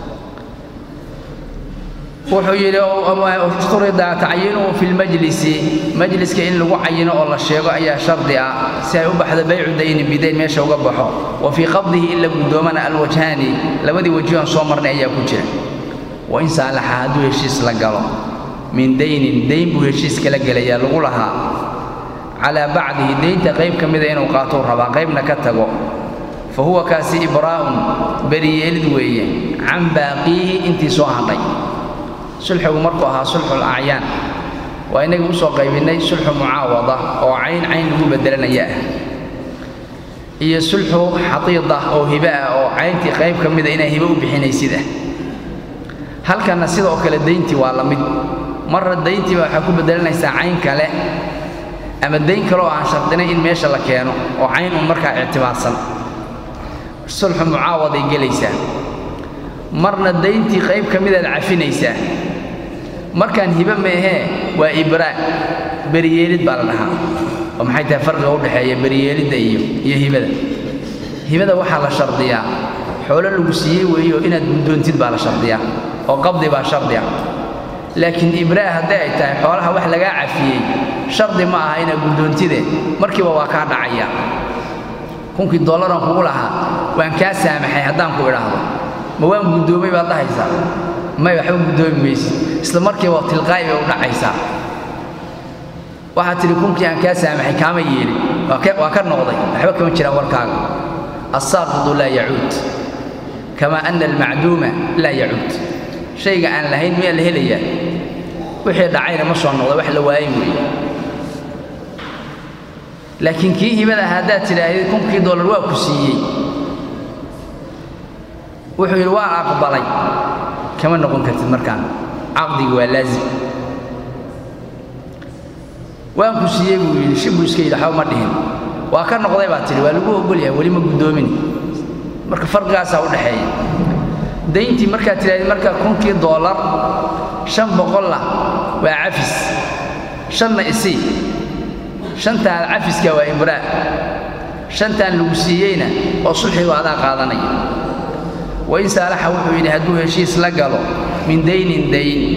wuxuu yidhi usturida tacyiinuhu fi lmajlisi majliska in lagu cayino oo la sheego ayaa shardi ah si ay u baxdo baycu dayni bidayn meesha uga baxo wa fii qabdihi in la guddoomana alwajhaani labadii wajihoon soo marnay ayaa ku jira wain saalaxa hadduu heshiis la galo min daynin dayn buu heshiis kala gelayaa lagu lahaa calaa bacdihi daynta qayb ka mida inuu qaatou rabaa qaybna ka tago fa huwa kaasi ibraa'un beriyeelid weeye can baaqiihi intii soo hadhay sulxigu markuu ahaa sulxul acyaan waa inagii u soo qaybinnay sulxu mucaawada oo cayn cayn lagu beddelanaya ah iyo sulxu xatiida oo hibe ah oo cayntii qayb ka mida inay hibe u bixinaysid ah halkanna sidoo kale dayntii waa la mid marra dayntiiba waxaa ku beddelanaysaa cayn kale ama dayn kale oo aan shardinay in meesha la keeno oo cayn un markaa ictibaarsan sulxu mucaawaday gelaysaa marna dayntii qayb ka midaad cafinaysaa markaan hibe meehee waa ibraa beriyeelid baa la dhahaa oo maxay tahay farqiga u dhexeeya beriyeelidda iyo iyo hibada hibada waxaa la shardiyaa xoolo lagu siiyey weeyo inaad guddoontid baa la shardiyaa oo qabdi baa shardi ah laakiin ibraa hadday ay tahay xoolaha wax lagaa cafiyey shardi ma aha inaad guddoontide markiiba waa kaa dhacaya kunkii dollaran kugu lahaa waan kaa saamaxay haddaan ku idhaahdo ma waan guddoomay baad dhahaysaa may waxba guddoomi maysid isla markiiba tilqaa'i bay u dhacaysaa waxaad tidhi kunkii aan kaa saamaxay kaama yeelin waa ka noqday waxba kama jiraan warkaaga assaaqidu laa yacuud kamaa ana almacduuma laa yacuud shayga aan lahayn miyaa la helayaa wixii dhacayna ma soo noqda wax la waayay weeye laakiin kii hibada haddaad tidhaahdid kunkii dollar waa ku siiyey wuxuu yidhi waa aqbalay kama noqon kartid markaan caqdigi waa laazim waan ku siiyey buu yidhi shi buu iska yidhi waxba ma dhihin waa ka noqday baa tidhi waa lagu ogol yahay weli ma guddoomin marka farqigaasaa u dhexeeya dayntii markaad tidhahdid marka kunkii doolar shan boqolah waa cafis shanna isii shantaan cafiska waa ibraa shantaan lagu siiyeyna oo sulxigu adaa qaadanaya wain saalaxa wuxuu yidhi hadduu heshiis la galo min daynin dayn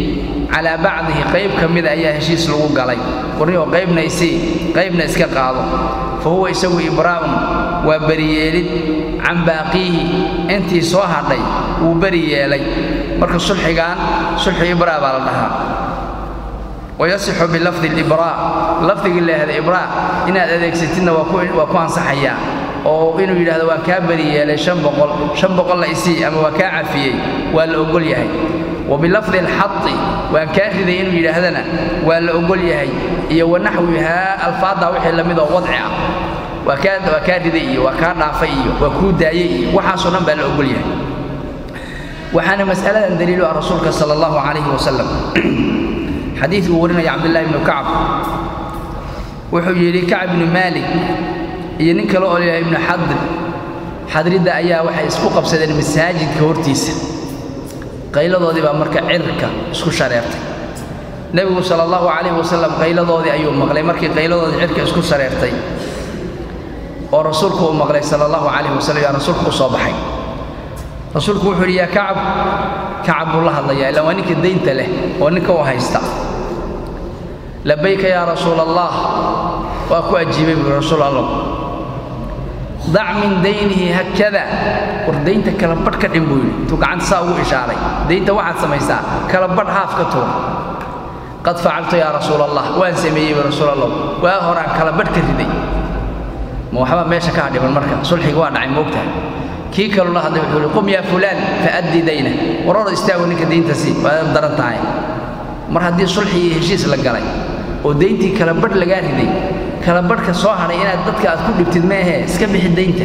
calaa bacdihi qayb ka mida ayaa heshiis lagu galay warniyoo qaybna isii qaybna iska qaado fa huwa isagu ibraa'un waa beriyeelid can baaqiihi intii soo hadhay wuu beri yeelay marka sulxigan sulxu ibraa baa la dhahaa wayasixu bilafdi libraa lafdigii leehda ibraa inaad adeegsatidna waa ku ansaxayaa oo inuu yidhahdo waan kaa beri yeelay shan boqol shan boqolla isii ama waa kaa cafiyey waa la ogol yahay wa bilafdi alxadi waan kaa riday inuu yidhaahdana waa la ogol yahay iyo wanaxwihaa alfaaddaa wixii la mid oo wadci ah waa kaa waa kaa riday iyo waa kaa dhaafay iyo waa kuu daayey iyo waxaasoo dhan baa la ogol yahay waxaana mas'aladan daliilu ah rasuulka sala allahu calayhi wasalam xadiidku uu warinaya cabdullaahi ibnu kacab wuxuu yidhi kacab ibnu maalik iyo nin kale oo layahay ibnu xadr xadridda ayaa waxay isku qabsadeen masaajidka hortiisa qayladoodii baa marka cirka isku shareertay nebigu sala allahu calayhi wasalam qayladoodii ayuu maqlay markii qayladoodii cirka isku shareertay oo rasuulku uu maqlay sala allahu calayhi wasalam yaa rasuulku u soo baxay rasuulku wuxuu yidhi yaa kacab kacab buu la hadlayaa ilaa waa ninka daynta leh oo ninka u haysta labayka yaa rasuula allah waa ku ajiibay buu rasuul allah dac min daynihi hakada war daynta kala badh ka dhin buu yidhi intuu gacanta saa ugu ishaaray daynta waxaad samaysaa kala badh haaf ka tuur qad facaltu yaa rasuul allah waan sameeyey buu rasuul allah waa horaan kala badh ka riday ma waxba meesha ka hadhiban marka sulxiga waa dhacay moogtahay kii kaluu la hadlay wuxuu yidhi qum yaa fulaan faaddi dayna war hor istaago ninka daynta sii waad daran tahay mar haddii sulxi iyo heshiis la galay oo dayntii kala badh lagaa riday kala badhka soo hadhay inaad dadka aad ku dhibtid meehee iska bixi daynta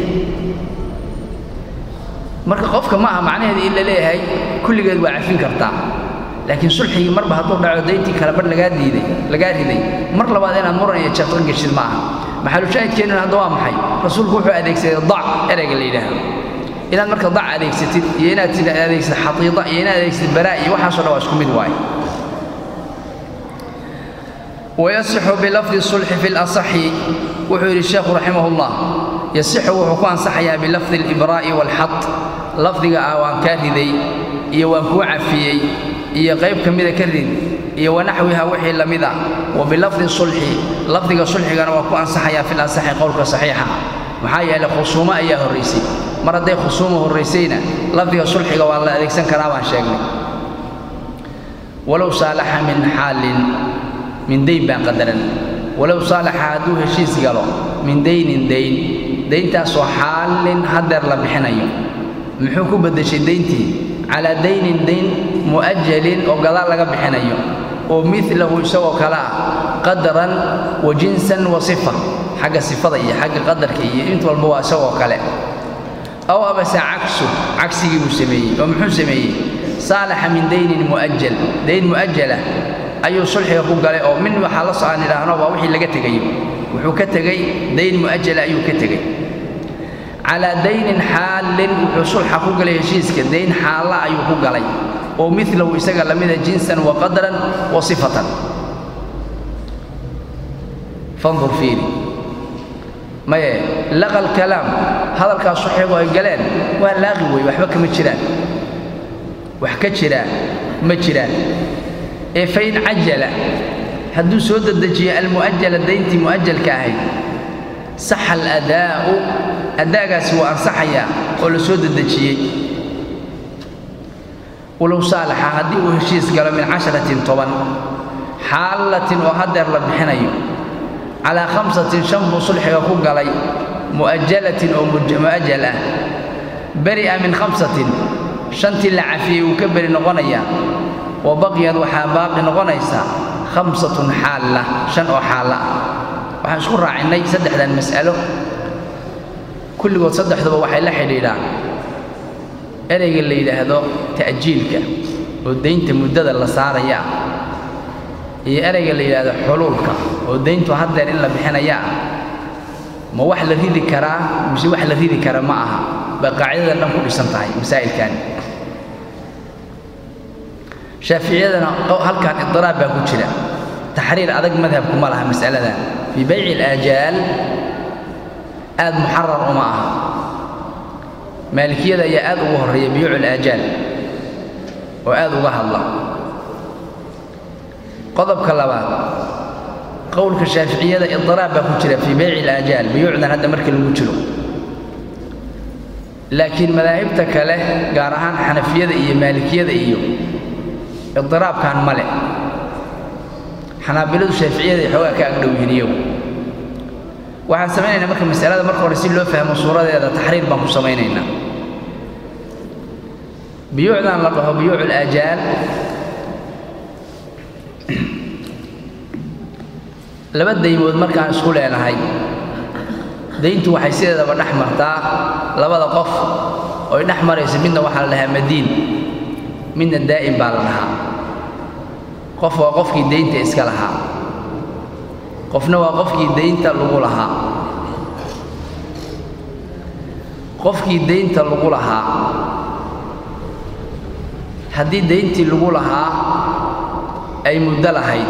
marka qofka ma aha macnaheeda in la leeyahay kulligeed waa cafin kartaa laakiin sulxigii marba hadduu dhaco dayntii kala badh lagaa diiday lagaa riday mar labaad inaad muran iyo jaqan geshid ma aha maxalushaahidkeennuna hadda waa maxay rasuulku wuxuu adeegsaday dac ereyga la yidhaahdo inaad marka dac adeegsatid iyo inaad adeegsatid xatiida iyo inaad adeegsatid baraa iyo waxaasoo dhan waa isku mid waaye wayasixu bilafdi sulxi fi lasaxi wuxuu yidhi sheekhu raximah ullah yasixu wuxuu ku ansaxayaa bilafdi alibraa'i waalxad lafdiga ah waan kaa riday iyo waan kuu cafiyey iyo qayb ka mida ka rid iyo wanaxwiha wixii la mid a wa bilafdi sulxi lafdiga sulxigana waa ku ansaxayaa fi lasaxi qowlka saxiixa maxaa yeelay khusuumo ayaa horraysay mar hadday khusuuma horraysayna lafdiga sulxiga waa la adeegsan karaa baan sheegnay walow saalaxa min xaalin min dayn baan qadaran walow saalaxa hadduu heshiis galo min daynin dayn dayntaasoo xaalin hadeer la bixinayo muxuu ku beddeshay dayntii calaa daynin dayn mu'ajalin oo gadaal laga bixinayo oo milahu isagoo kale ah qadaran wa jinsan wa sifa xagga sifada iyo xagga qadarka iyo int walba waa isagoo kale aw abase cagsu cagsigii buu sameeyey oo muxuu sameeyey saalaxa min daynin mu'ajal dayn mu'ajalah ayuu sulxiga ku galay oo min waxaa la socaan idhaahno waa wixii laga tegayo wuxuu ka tegey dayn mu'ajala ayuu ka tegey calaa daynin xaalin wuxuu sulxa ku galay heshiiska dayn xaalla ayuu ku galay oo milahu isaga lamida jinsan wa qadran wa sifatan fandur fiiri maye laqa alkalaam hadalkaas sulxigu ay galeen waa laaqi wey waxba kama jiraan wax ka jiraa ma jiraan ee fain cajala hadduu soo dedejiyo almu'ajala dayntii mu'ajalka ahayd saxa aladaa'u addaagaasi waa ansaxayaa oo la soo dedejiyey walow saalaxa haddii uu heshiis galo min casharatin toban xaalatin oo hadeer la bixinayo calaa khamsatin shan buu sulxiga ku galay mu'ajalatin oo mu'ajal ah beri'a min khamsatin shantii la cafiyey wuu ka beri noqonayaa wa baqiyad waxaa baaqi noqonaysa khamsatun xaalla shan oo xaalla ah waxaan isku raacinnay saddexdan mas'alo kulligood saddexduba waxay la xidhiidhaan ereyga la yidhaahdo ta'jiilka oo daynta muddada la saaraya ah iyo ereyga la yidhaahdo xuluulka oo dayntu haddeer in la bixinaya ah ma wax la ridi karaa mise wax la ridi kara ma aha bay qaacidadan dhan ku dhisan tahay masaa'ilkani shaaficiyadana halkan idiraab baa ku jira taxriir adag madhabku ma laha mas'aladan fii bayci alaajaal aad muxarar uma aha maalikiyada ayaa aad ugu horreeya biyuucu alaajaal oo aad uga hadla qodobka labaad qowlka shaaficiyada idiraab baa ku jira fii beyci ilaajaal buyuucdan hadda markii lagu jiro laakiin madaahibta kale gaar ahaan xanafiyada iyo maalikiyada iyo idiraabkan ma leh xanaabiladu shaaficiyada xoogaa ka agdhow yihiin iyagu waxaan samaynaynaa marka masalada marka hore si loo fahmo suuradeeda taxriir baan ku samaynaynaa biyuucdan la dhaho biyuucu laajaal laba daymood markaan isku leenahay dayntu waxay sideedaba dhex martaa labada qof oy dhex marayso midna waxaa la dhahaa madiin midna daa'im baa la dhahaa qof waa qofkii daynta iska lahaa qofna waa qofkii daynta lagu lahaa qofkii daynta lagu lahaa haddii dayntii lagu lahaa ay muddo lahayd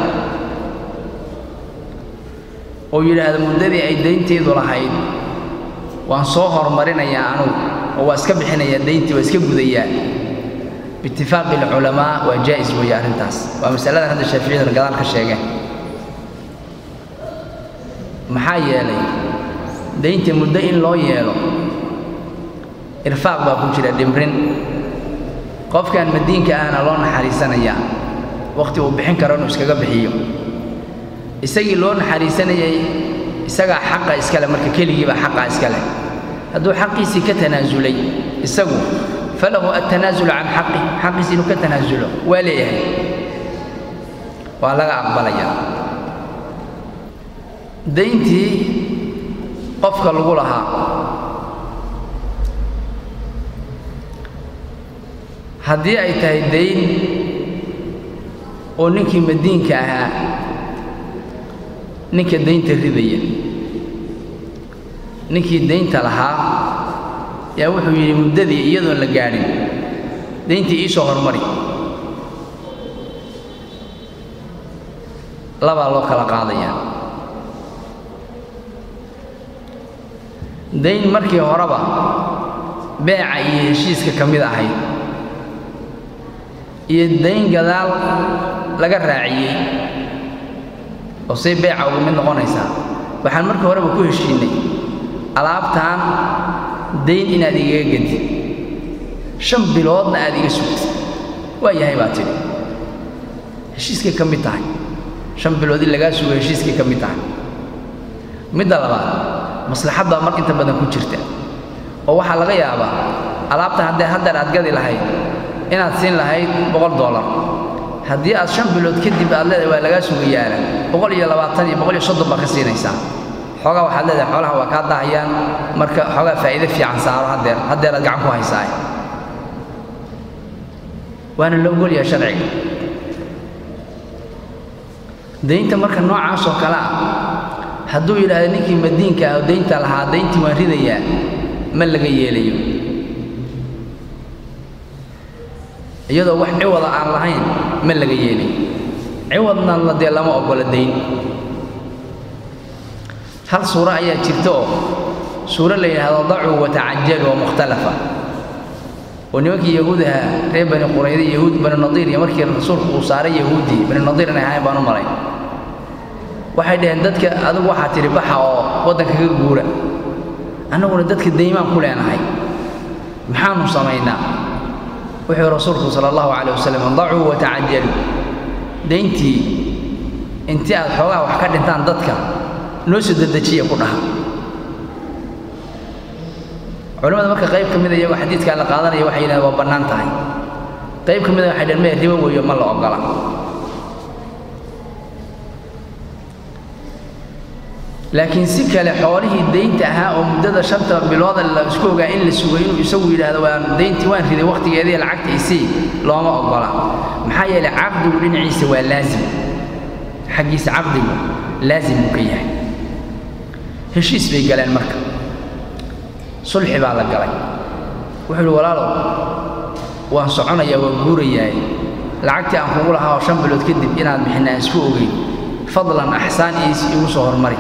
oo yidhaahdo muddadii ay daynteedu lahayd waan soo horumarinayaa anugu oo waa iska bixinayaa dayntii waa iska gudayaa biitifaaqi alculamaa waa jaa'is weeye arrintaas waa masaladan hadda shaaficiyaduna gadaal ka sheegeen maxaa yeelay daynta muddo in loo yeelo irfaaq baa ku jira dhimrin qofkan madiinka ahna loo naxariisanayaa wakhti uu bixin karo inuu iskaga bixiyo isagii loo naxariisanayay isagaa xaqa iskale marka keligiibaa xaqa iskale hadduu xaqiisii ka tanaasulay isagu falahu altanaasul can xaqi xaqiisi inuu ka tanaasulo waa leeyahay waa laga aqbalayaa dayntii qofka lagu lahaa haddii ay tahay dayn oo ninkii madiinka ahaa ninka daynta ridaya ninkii daynta lahaa yaa wuxuu yidhi muddadii iyadoon la gaadhin dayntii ii soo hormari labaa loo kala qaadayaa dayn markii horeba beeca iyo heshiiska ka mid ahayd iyo dayn gadaal laga raaciyey oo say beeca uga mid noqonaysaa waxaan markii horeba ku heshiinnay alaabtaan dayn inaad igaga gedi shan biloodna aad iga sugtid waa yahay baa tidhi heshiiskay ka mid tahay shan bilood in lagaa sugo heshiiskay ka mid tahay midda labaad maslaxad baa mar inta badan ku jirta oo waxaa laga yaabaa alaabta haddee haddeer aad gadi lahayd inaad siin lahayd boqol dollar haddii aad shan bilood kadib aad leedahay waa lagaa sugayaana boqol iyo labaatan iyo boqol iyo soddon baa ka siinaysaa xoogaa waxaad leedahay xoolaha waa kaa daahayaan marka xoogaa faa'iide fiican saaro haddeer haddeeraad gacan ku haysaa waana la ogolyahay sharciga daynta marka noocaas oo kale ah hadduu yidhaahdo ninkii madiinka ah oo daynta lahaa dayntii waan ridayaa ma laga yeelayo iyadoo wax ciwada aan lahayn ma laga yeelayo ciwadna la dee lama oggola dayn hal suuro ayaa jirta oo suuro la yidhaahdo dacuu watacajalu oo mukhtalafa oo nimankii yahuudaha reer bani qurayda yahuud bani nadiir iyo markii rasuulku uu saaray yahuuddii bani nadiir inay ahayn baan u malay waxay dhaheen dadka adigu waxaa tidhi baxa oo waddanka ka guura annaguna dadka daymaan ku leenahay maxaanu samaynaa wuxuu rasuulku sala allahu calayh wasalam dacuu watacajalu dayntii intii aad xoogaha wax ka dhintaan dadka noo soo dedejiya ku dhaha culimmada marka qayb ka mida iyagoo xadiidkaa la qaadanaya waxay yidhahdeen waa bannaan tahay qayb ka mida waxay dhaheen mee ribo weeyo ma la oggola laakiin si kale xoolihii daynta ahaa oo muddada shanta bilooda la isku ogaa in la sugay inuu isagu yidhaahdo waan dayntii waan riday wakhtigeedii lacagta isii looma oggola maxaa yeelay caqdigu dhinaciisa waa laasim xaggiisa caqdigu laasim buu ka yahay heshiis bay galeen marka sulxi baa la galay wuxuu ihi walaalow waan soconayaa waan guurayaay lacagtii aan kugu lahaa oo shan bilood kadib inaad bixin aan isku ogeyn fadlan axsaan iis igu soo hormari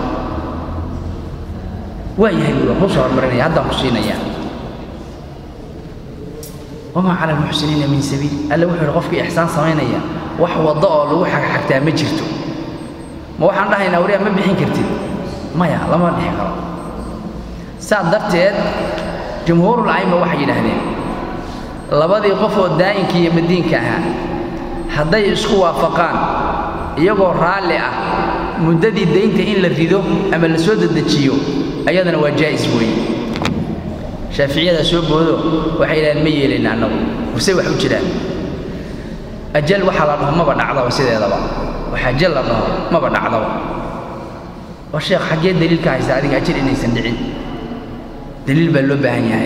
waa yahay buuri kuu soo hormarinaya haddaan ku siinayaa wamaa cala almuxsiniina min sabiil alle wuxuu ihi qofkii ixsaan samaynaya wax waddo oo lagu xagxagtaa ma jirto ma waxaan dhahaynaa wariyaa ma bixin kartid maya lama dhixi karo saas darteed jumhuurul a'imma waxay yidhaahdeen labadii qof oo daa'inka iyo madiinka ahaa hadday isku waafaqaan iyagoo raalli ah muddadii daynta in la rido ama la soo dedejiyo ayadana waa jaa'is weeye shaaficiyada soo boodo waxay yidhahdeen ma yeelayna annagu warsay wax u jiraan ajal waxaa la dhaho maba dhacdaba sideedaba wax ajal la dhaho maba dhacdaba waa sheekh xaggee daliilka haysta adiga ajal inaysan dhicin daliil baa loo baahan yahay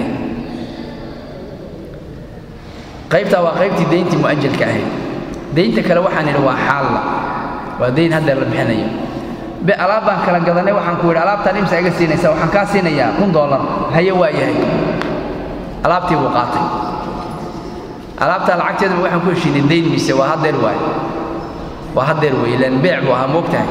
qaybtaa waa qaybtii dayntii mu'ajalka ahayd daynta kale waxaan idhi waa xaalla waa dayn haddeer la bixinayo be alaab baan kala gadanay waxaan ku yidhi alaabtaan imsa iga siinaysa waxaan kaa siinayaa kun doolar haye waa yahay alaabtii buu qaatay alaabtaa lacagteedaba waxaan ku heshiinay dayn mise waa haddeer waaye waa haddeer weeye ilaan beec buu ahaa moogtahay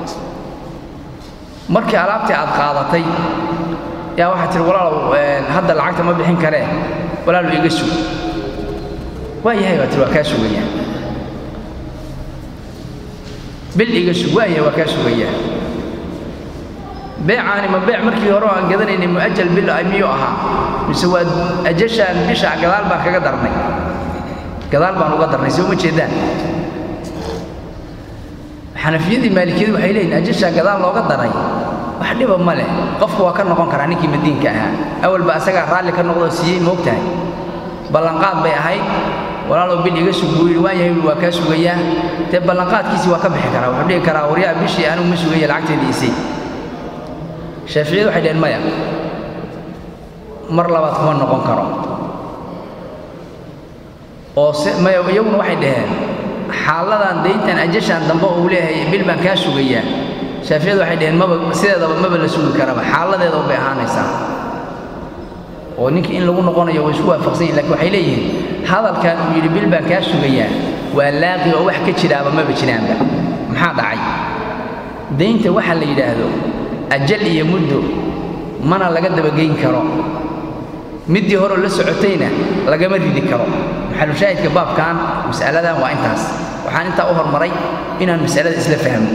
markii alaabtii aad qaadatay yaa waxaad tihi walaalow hadda lacagta ma bixin karee walaalu iga sug waa yahay baa tihi waa kaa sugayaa bil iga sug waa yahay waa kaa sugayaa beecaani ma beec markii hore aan gadanaynay mu'ajal bil miyuu ahaa mise waa ajashaan bisha gadaal baan kaga darnay gadaal baan uga darnay soo ma jeedaan xanafiyadii maalikiyadu waxay leeyihin ajashaa gadaal looga daray wax dhiba ma leh qofku waa ka noqon karaa ninkii madiinka ahaa awalba asagaa raalli ka noqdoo siiyey moogtahay ballanqaad bay ahayd walaalow bil iga sug buu yidhi waan yahay waa kaa sugayaa dee ballanqaadkiisii waa ka bixi karaa wuxuu dhihi karaa waryaa bishii anigu ma sugaya lacagteedii isii shaaficiyadu waxay dhaheen maya mar labaad kuma noqon karo oo se maya iyaguna waxay dhaheen xaaladan dayntan ajashaan dambe uu leeyahay bil baan kaa sugayaa shaaficiyadu waxay dhaheen maba sideedaba maba la sugi karaba xaaladeeda unbay ahaanaysaa oo ninkii in lagu noqonayo way isku waafaqsan yihin lakin waxay leeyihiin hadalkan uu yidhi bil baan kaa sugayaa waa laaqi oo wax ka jiraaba maba jiraanba maxaa dhacay daynta waxa la yidhaahdo ajal iyo muddo mana laga dabageyn karo middii horeo la socotayna lagama ridi karo maxalushaahidka baabkan mas'aladan waa intaas waxaan intaa u hormaray inaan mas'alada isla fahmo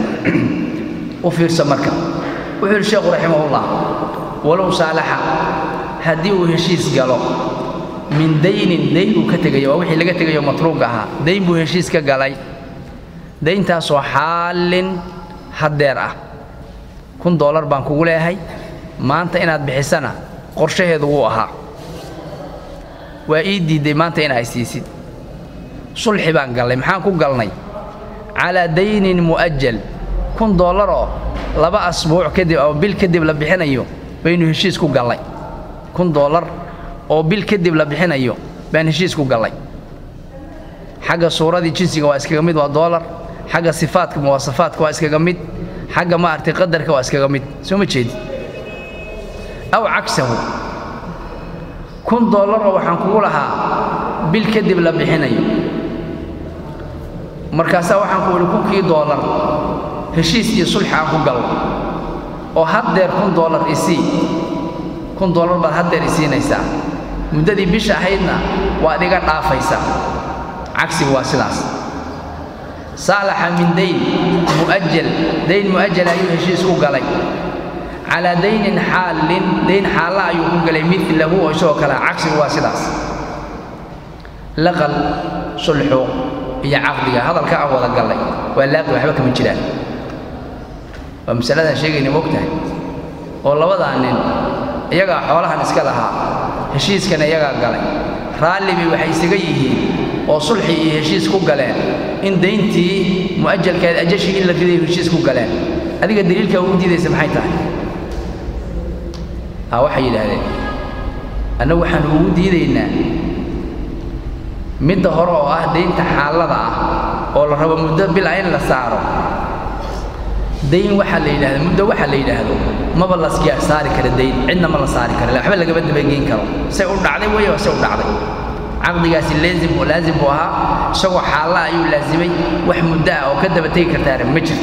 u fiirso marka wuxuu yidhi sheekhu raximahullah walow saalaxa haddii uu heshiis galo min daynin dayn uu ka tegayo waa wixii laga tegayo matruuga ahaa dayn buu heshiis ka galay dayntaasoo xaalin haddeer ah kun doolar baan kugu leeyahay maanta inaad bixisana qorshaheedu wuu ahaa waa ii diidday maanta in ay siisid sulxi baan gallay maxaan ku galnay calaa daynin mu'ajal kun doolaroo laba asbuuc kadib oo bil kadib la bixinayo baynu heshiis ku gallay kun doolar oo bil kadib la bixinayo baan heshiis ku gallay xagga suuradii jinsiga waa iskaga mid waa doolar xagga sifaadka muwaasafaadka waa iskaga mid xagga maaragtay qadarka waa iskaga mid soo ma jeedi aw cagsahu kun doolaroo waxaan kugu lahaa bil kadib la bixinayo markaasaa waxaan ku idhi kunkii doolar heshiis iyo sulxi aan ku gallo oo haddeer kun doolar isii kun doolar baad haddeer isiinaysaa muddadii bisha ahaydna waad iga dhaafaysaa cagsigu waa sidaas saalaxa min dayn mu'ajal dayn mu'ajal ayuu heshiis ku galay calaa daynin xaalin dayn xaalla ayuu ku galay milahu oo isagoo kale cagsigu waa sidaas laqal sulxu iyo caqdiga hadalka aan wada gallay waa laaqi waxba kama jiraan waa masaladaan sheegayna mogtahay oo labadaa nin iyagaa xoolahan iska lahaa heshiiskana iyagaa galay raalli bay waxay isaga yihiin oo sulxi iyo heshiis ku galeen in dayntii mu'ajalkeed ajashii in la riday heshiis ku galeen adiga daliilkaa ugu diidaysa maxay tahay haa waxay yidhaahdeen annagu waxaan ugu diidaynaa midda hore oo ah daynta xaalada ah oo la rabo muddo bil ah in la saaro dayn waxaa la yidhahda muddo waxaa la yidhaahdo maba la saari kara dayn cidna ma la saari kara waxba lagama dabageyn karo say u dhacday weeye say u dhacday caqdigaasi laazim laazim buu ahaa isagoo xaalla ayuu laazimay wax muddo ah oo ka daba tegi kartaana ma jirto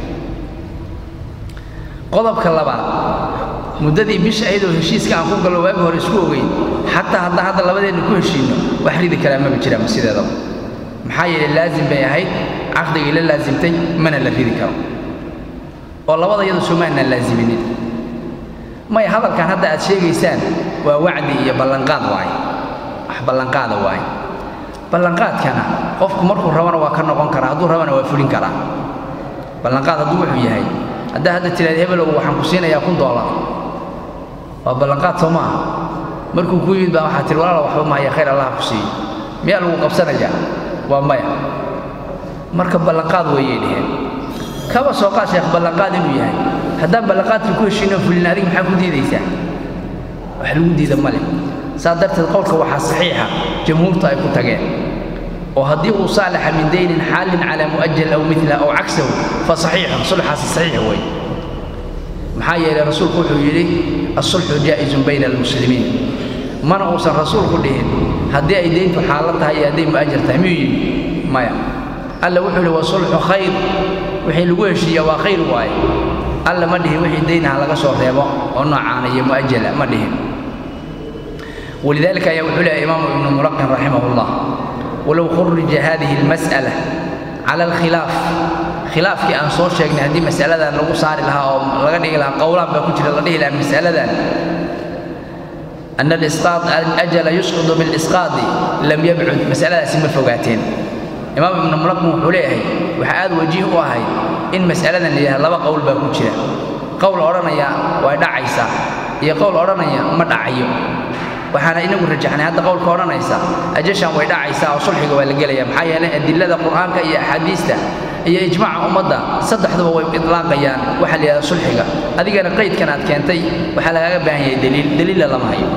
qodobka labaad muddadii bisha ayadoo heshiiska aan ku gallo waagi hore isku ogeyn xataa hadda hadda labadeenna ku heshiinno wax ridi karaa maba jiraan sideedaba maxaa yeelay laazim bay ahayd caqdigii la laasimtay mana la ridi karo oo labada iyadu somaanaan laaziminin maya hadalkan hadda aad sheegaysaan waa wacdi iyo ballanqaad waaye wax ballanqaada waaye ballanqaadkana qofku markuu rabana waa ka noqon karaa hadduu rabana waa fulin karaa ballanqaad hadduu wuxuu yahay haddaa hadda tiraad hebelow waxaan ku siinayaa kun doolar waa ballanqaad soo maaha markuu ku yimid baa waxaa tihi walaala waxba mahaya khayr allah ku siiyo miyaa lagu qabsanayaa waa maya marka ballanqaad weeyay dheheen kaba soo qaad sheekh ballanqaad inuu yahay haddaan ballanqaadkii ku heshiino fulin adiga maxaa ku diidaysaa wax lagu diida ma leh saa darteed qowlka waxaa saxiixa jamhuurtu ay ku tageen oo haddii uu saalaxa min daynin xaalin calaa mu'ajal aw mila aw cagsahu fa saxiixun sulxaasi saxiix wey maxaa yeelay rasuulku wuxuu yidhi asulxu jaa'izun bayna almuslimiin mana uusan rasuulku dhihin haddii ay deyntu xaalad tahay iyo hadday mu'ajar tahay miyuu yidhi maya alla wuxuu yidhi wasulxu khayr wixii lagu heshiiya waa khayr waaye alla ma dhihin wixii daynaha laga soo reebo oo noocaana iyo mu'ajala ma dhihin ولذلك ayaa wuxuu leeyahay imaamu ibnu mulaqin raximah اllah walow khurija hadihi اlmas'ala cala alkhilaaf khilaafkii aan soo sheegnay haddii mas'aladan lagu saari lahaa oo laga dhigi lahaa qowlaan baa ku jira la dhihi lahaa mas'aladan أن الإسقاط الأجل يسقط بالإسقاط لم يبعد مسألة سمى فوقاتين إمام ابن ملقم وحوليه وحاد وجيه وهي إن مسألة اللي لبا قول باكوشرة قول أرانيا ويدع عيسى هي قول أرانيا ما دعيو waxaana inagu rajaxnay hadda qowlka odhanaysa ajashan way dhacaysaa oo sulxiga waa la gelaya maxaa yeelay adilada qur'aanka iyo axaadiista iyo ijmaaca ummadda saddexduba way idlaaqayaan waxa la yidhahda sulxiga adigana qaydkan aad keentay waxaa lagaaga baahan yahay daliil daliilla lama hayo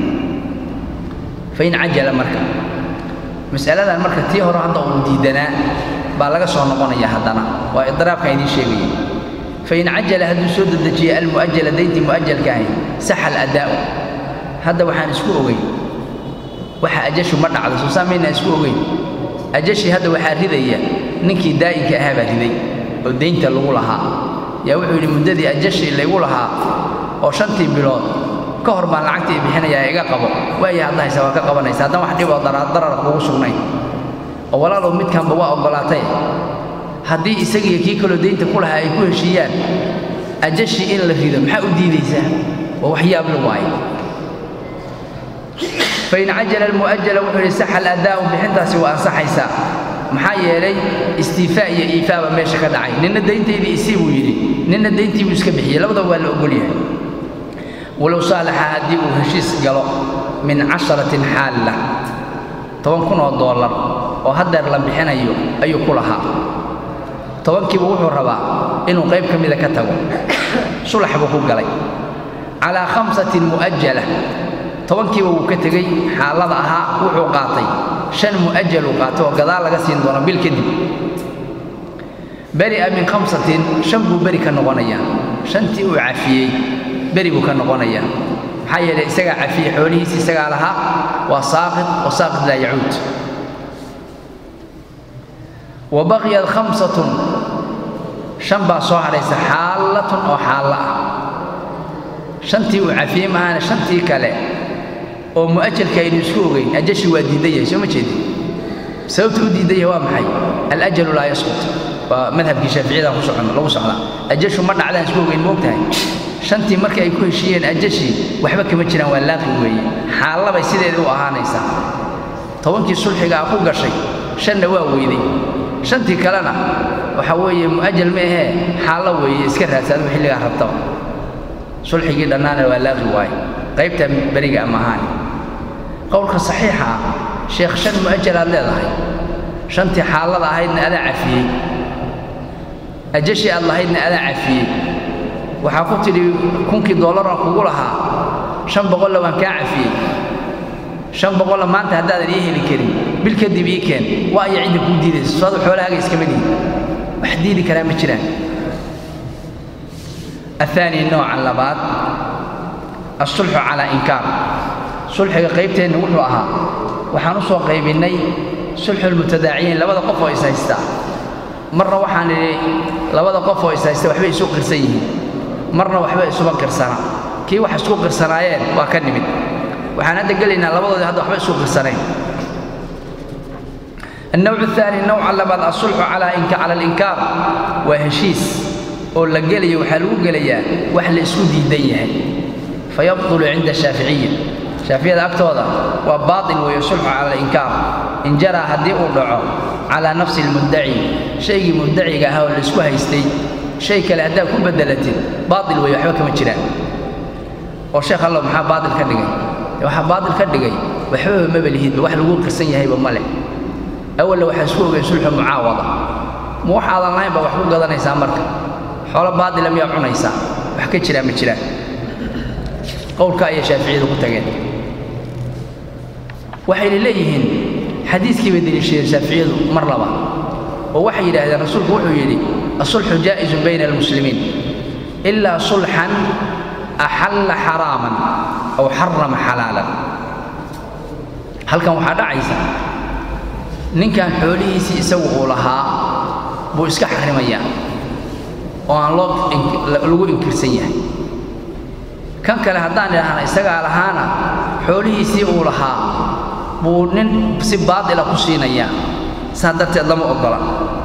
fain cajala marka mas'aladan marka tii hore hadda uu diidanaa baa laga soo noqonaya haddana waa idraabkan idiin sheegaya fain cajala hadduu soo dedejiya almu'ajala dayntii mu'ajalka ahi saxa aladaa'u hadda waxaan isku ogeyn waxa ajashu ma dhacdo soo saamaynaa isku ogeyn ajashii hadda waxaa ridaya ninkii daa'inka ahaa baa riday oo daynta lagu lahaa yaa wuxuu yidhi muddadii ajashii laygu lahaa oo shantii bilood ka hor baan lacagtii bixinayaa iga qabo waaya hadda haysa waa ka qabanaysa haddaan wax dhib oo darar kugu sugnayn oo walaalow midkanba waa oggolaatay haddii isagiiyo kii kaloo daynta ku lahaa ay ku heshiiyaan ajashii in la rido maxaa u diidaysaa waa waxyaab la waaye fain cajala almu'ajala wuxuu yidhi saxa aladaa'u bixintaasi waa ansaxaysaa maxaa yeelay istiifaa iyo iifaaba meesha ka dhacay ninna dayntaydii isii buu yidhi ninna dayntii buu iska bixiyey labadaba waa la ogol yahay walow saalaxa haddii uu heshiis galo min casharatin xaalla toban kun oo doolar oo haddeer la bixinayo ayuu ku lahaa tobankiiba wuxuu rabaa inuu qayb ka mida ka tago sulax buu ku galay calaa khamsatin mu'ajala tobankiiba wuu ka tegey xaalada ahaa wuxuu qaatay shan mu'ajal uu qaatay oo gadaal laga siin doono bil kadib beri'a min khamsatin shan buu beri ka noqonayaa shantii uu cafiyey beri buu ka noqonayaa maxaa yeelay isagaa cafiyey xoolihiisi isagaa lahaa waa saaqid wa saaqid laa yacuud wa baqiyat khamsatun shan baa soo hadhaysa xaallatun oo xaallo ah shantii uu cafiyey maahane shantii kale oo mu'ajalka aynu isku ogeyn ajashi waa diidan yahay soo ma jeedin sababta u diidan yahay waa maxay alajalu laa yasqut waa madhabkii shaaficiyada ku socon lagu socdaa ajashu ma dhacdaan isku ogeyn moogtahay shantii markii ay ku heshiiyeen ajashii waxba kama jiraan waa laaqi weeye xaallabay sideedii u ahaanaysaa tobankii sulxiga ah ku gashay shanna waa weyday shantii kalena waxa weeye mu'ajal ma ahee xaallo weeye iska raadsaadu xilligaa rabtaba sulxigii dhannaana waa laaqi waaye qaybta beriga ama ahaani qowlka saxiixa ah sheekh shan mu'ajal aad leedahay shantii xaalada ahaydna adaa cafiyey ajashii aad lahaydna adaa cafiyey waxaa ku tidhi kunkii dollaran kugu lahaa shan boqolla waan kaa cafiyey shan boqolla maanta haddaadan ii heli karin bil kadib ii keen waa aya cidda kuu diidaysa soadu xoolahaaga iskama dihin wax diidi karaa ma jiraan الثاني النوع اللبات الصلح على إنكار صلح قيبتين وحو أها وحانو سو قيبيني صلح المتداعيين لبدا قف ويسايستا مرة وحان لبدا قف ويسايستا وحبا يسو قرسيه مرة وحبا يسو قرسنا كي وح يسو قرسنايين وكان نمد waxaan hadda gelaynaa labadooda hadda waxba isu qirsaneen النوع الثاني نوع لبعض الصلح على إنك على الإنكار وهشيس oo la gelayo waxaa lagu gelayaa wax la isku diidan yahay fayabطulu cinda shaaficiya shaaficiyada agtooda waa baaطil weeye sulxu cala alinkaar in jaraa haddii uu dhaco calaa nafsi اlmuddaci shaygii muddaciga ahaa oo la isku haystay shay kale haddaad ku beddelatid baaطil weeye waxba kama jiraan oo sheekh allow maxaa baaطil ka dhigay waxaa baaطil ka dhigay waxbaba maba lihidba wax lagu qirsan yahayba ma leh awalla waxaa isku ogeen sulxu mucaawada ma wax aadan lahayn baa wax ku gadanaysaa marka xoolo baadila miyaa cunaysaa wax ka jiraa ma jiraan qowlka ayay shaaficiyadu ku tageen waxayna leeyihiin xadiiskii bay deliishadeen shaaficiyadu mar laba oo waxay yidhaahdeen rasuulku wuxuu yidhi asulxu jaa'izun bayna almuslimiin ilaa sulxan axalla xaraaman aw xarama xalaalan halkan waxaa dhacaysa ninkan xoolihiisii isagu uu lahaa buu iska xarimayaa oo aan loo lagu inkirsan yahay kan kale haddaan idhaahna isagaa lahaana xoolihiisii uu lahaa buu nin si baatila ku siinayaa saa darteed lama oggola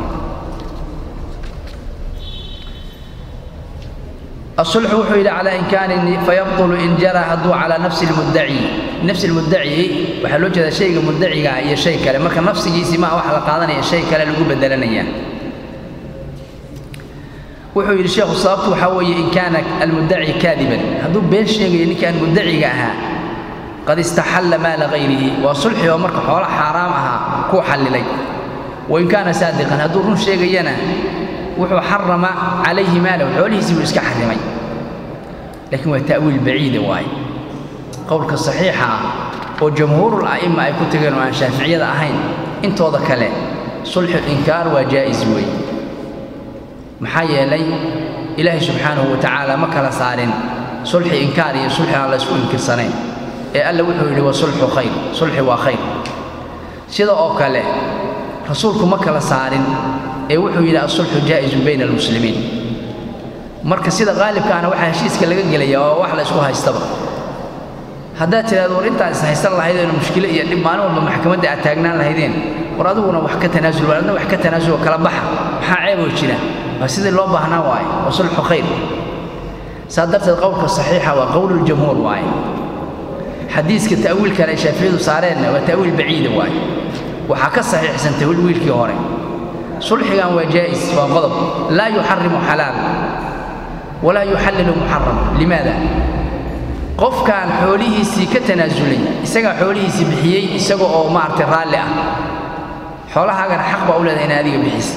الصلح وحو إلى على إمكان فيبطل إن جرى هدو على نفس المدعي نفس المدعي وحلو جدا شيء مدعي يا شيء كلا مركا نفسي سما وحلا قادنا يا شيء كلا لقو بدلنا wuxuu yidhi sheekhu sababtu waxaa weeye in kaana almuddaci kaadiban hadduu been sheegayo ninkaan muddaciga ahaa qad istaxalla maala hayrihi waa sulxi oo marka xoolo xaaraam ahaa kuu xallilay wain kaana saadiqan hadduu run sheegayana wuxuu xarama calayhi maalahu xoolihiisii buu iska xarimay laakiin waa ta'wiil baciida waaye qowlka saxiixa ah oo jamhuurul a'imma ay ku tageen oo aan shaaficiyada ahayn intooda kale sulxu inkaar waa jaa'is weeye maxaa yeelay ilaahay subxaanahu wa tacaala ma kala saarin sulxi inkaar iyo sulxi aan la isku inkirsanayn ee alle wuxuu yidhi wa sulxu khayr sulxi waa khayr sida oo kale rasuulku ma kala saarin ee wuxuu yidhi asulxu jaa'izun bayna almuslimiin marka sida qaalibkaana waxaa heshiiska laga gelaya oo wax la isku haystaba haddaad tidhahdo war intaad is haysan lahaydeen mushkilo iyo dhib maalin walba maxkamadda aad taagnaan lahaydeen war adiguna wax ka tanaasul war adna wax ka tanaasul kala baxa maxaa ceeboo jira waa sidii loo baahnaa waaye waa sulxu khayr saa darteed qowlka saxiixa waa qowluljamhuur waaye xadiiska ta'wiilkan ay shaaficiyadu saareenna waa ta'wiil baciida waaye waxaa ka saxiixsan ta'wiilkii hore sulxigan waa jaa'is waa qodob laa yuxarimu xalaal walaa yuxallilu muxaram limaada qofkaan xoolihiisii ka tanaasulay isagaa xoolihiisii bixiyey isaga oo maaragtay raalli ah xoolahaagana xaq baa u leedahay ina adiga bixisa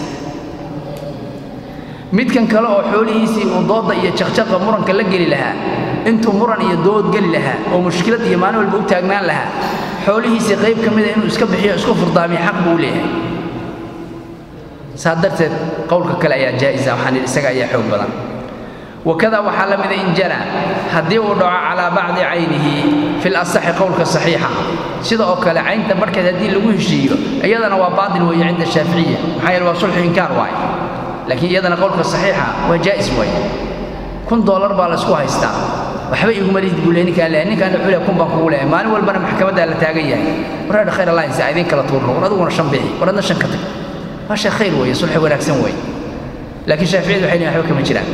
midkan kale oo xoolihiisii uu doodda iyo jaqjaqa muranka la geli lahaa intuu muran iyo dood geli lahaa oo mushkilad iyo maalin walba u taagnaan lahaa xoolihiisii qayb ka mida inuu iska bixiyo isku furdaamiyo xaq buu u leeyahay saa darteed qowlka kale ayaa jaa'isa waxaan yidhi isaga ayaa xoog badan wakada waxaa la mida in jara haddii uu dhaco calaa bacdi caynihi fi lasaxi qowlka saxiixa sida oo kale caynta barhkeed haddii lagu heshiiyo iyadana waa baatil weeye cinda shaaficiya maxaa yeele waa sulxu inkaar waaye laakiin iyadana qowlka saxiixa waa jaa'is waaye kun doolar baa la isku haystaa waxba iguma lihid buu leeyahay ninkaan leeyahay ninkaan wuxuu leeyahay kun baan kugu leeyahay maalin walbana maxkamaddaa la taagan yahay war khayr allah insa idin kala tuurno war adiguna shan bixi war adna shan ka tag waa shay khayr weeye sulxi wanaagsan weeye laakiin shaaficiyadu waxay leeyihin waxba kama jiraan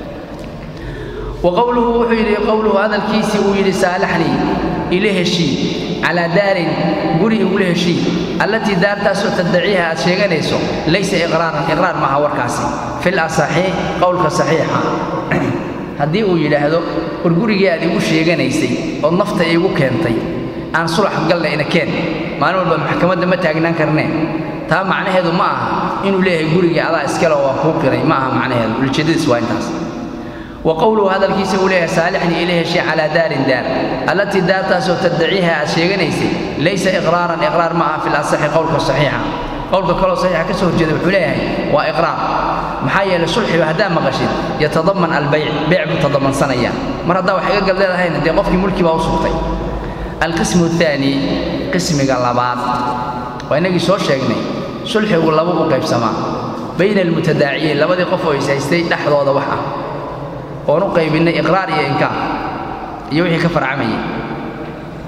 وقوله وحيري قوله هذا الكيسي ويري سالحني إليه شيء على دار قري إليه شيء التي دار تاسو تدعيها شيغانيسو ليس إقرارا إقرار ما هو كاسي في الأصحيح قولك صحيحة haddii uu yidhaahdo war gurigii aad igu sheeganaysay oo nafta iigu keentay aan sulax galle ina keen maalin walba maxkamadda ma taagnaan karnee taa macnaheedu ma aha inuu leeyahay gurigii adaa iskale oo waa kuu qiray ma aha macnaheedu ujeedadiis waa intaas وقوله هذا الكيس إليه صالحني إليه شيء على دار دار التي دار تاسو تدعيها شيغنيسي ليس إقرارا إقرار معها في الأصح قولك الصحيحة قولك كله صحيح كسر جد وحليه وإقرار محايا للصلح وهدا مغشد يتضمن البيع بيع بتضمن صنيا مرة دا وحي قال لها هنا دي قفك ملكي باوسطي القسم الثاني قسم قلبات وإنك سو شيغني صلح ولبو قيب سما بين المتداعيين لبدي قفو يسايستي دحدودا وحا oonu qaybinay iqraar iyo inkaar iyo wixii ka farcamayay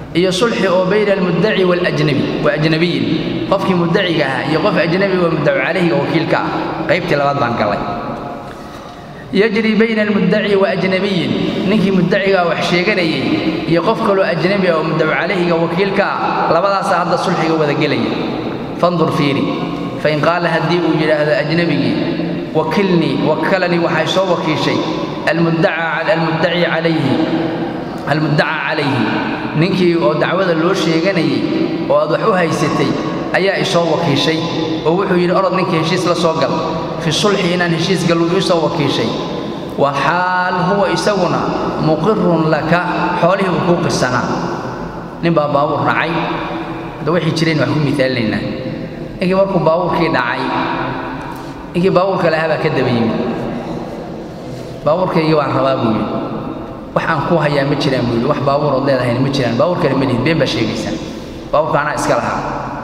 iyo sulxi oo bayna almuddaci waalajnabi waa ajnabiyin qofkii muddaciga ahaa iyo qof ajnabi waa muddacu calayhiga wakiilka ah qaybtii labaad baan gallay yajri bayna almuddaci wa ajnabiyin ninkii muddacigaa wax sheeganayay iyo qof kaloo ajnabi ah oo muddacu calayhiga wakiilka ah labadaasaa hadda sulxiga wada gelaya fandur fiiri fain qaala haddii uu yidhaahdo ajnabigii wakilnii wakalanii waxay soo wakiishay almuddaci calayhi almuddaca calayhi ninkii oo dacwada loo sheeganayay oo aad wax u haysatay ayaa isoo wakiishay oo wuxuu yidhi orod ninka heshiis la soo gal fi sulxi inaan heshiis gallu iisoo wakiishay wa xaal huwa isaguna muqirun laka xoolihii uu kuu qirsanaa nin baa baabuur dhacay hadda waxay jireen wax ku miaalinaynaa ninkii markuu baabuurkii dhacay ninkii baabuurka lahaa baa ka daba yimid baabuurkaygii waan rabaa buu yidhi wax aan ku hayaa ma jiraan buu yidhi wax baabuurood leedahayna ma jiraan baabuurkana ma lihid been baa sheegaysaa baabuurka anaa iska lahaa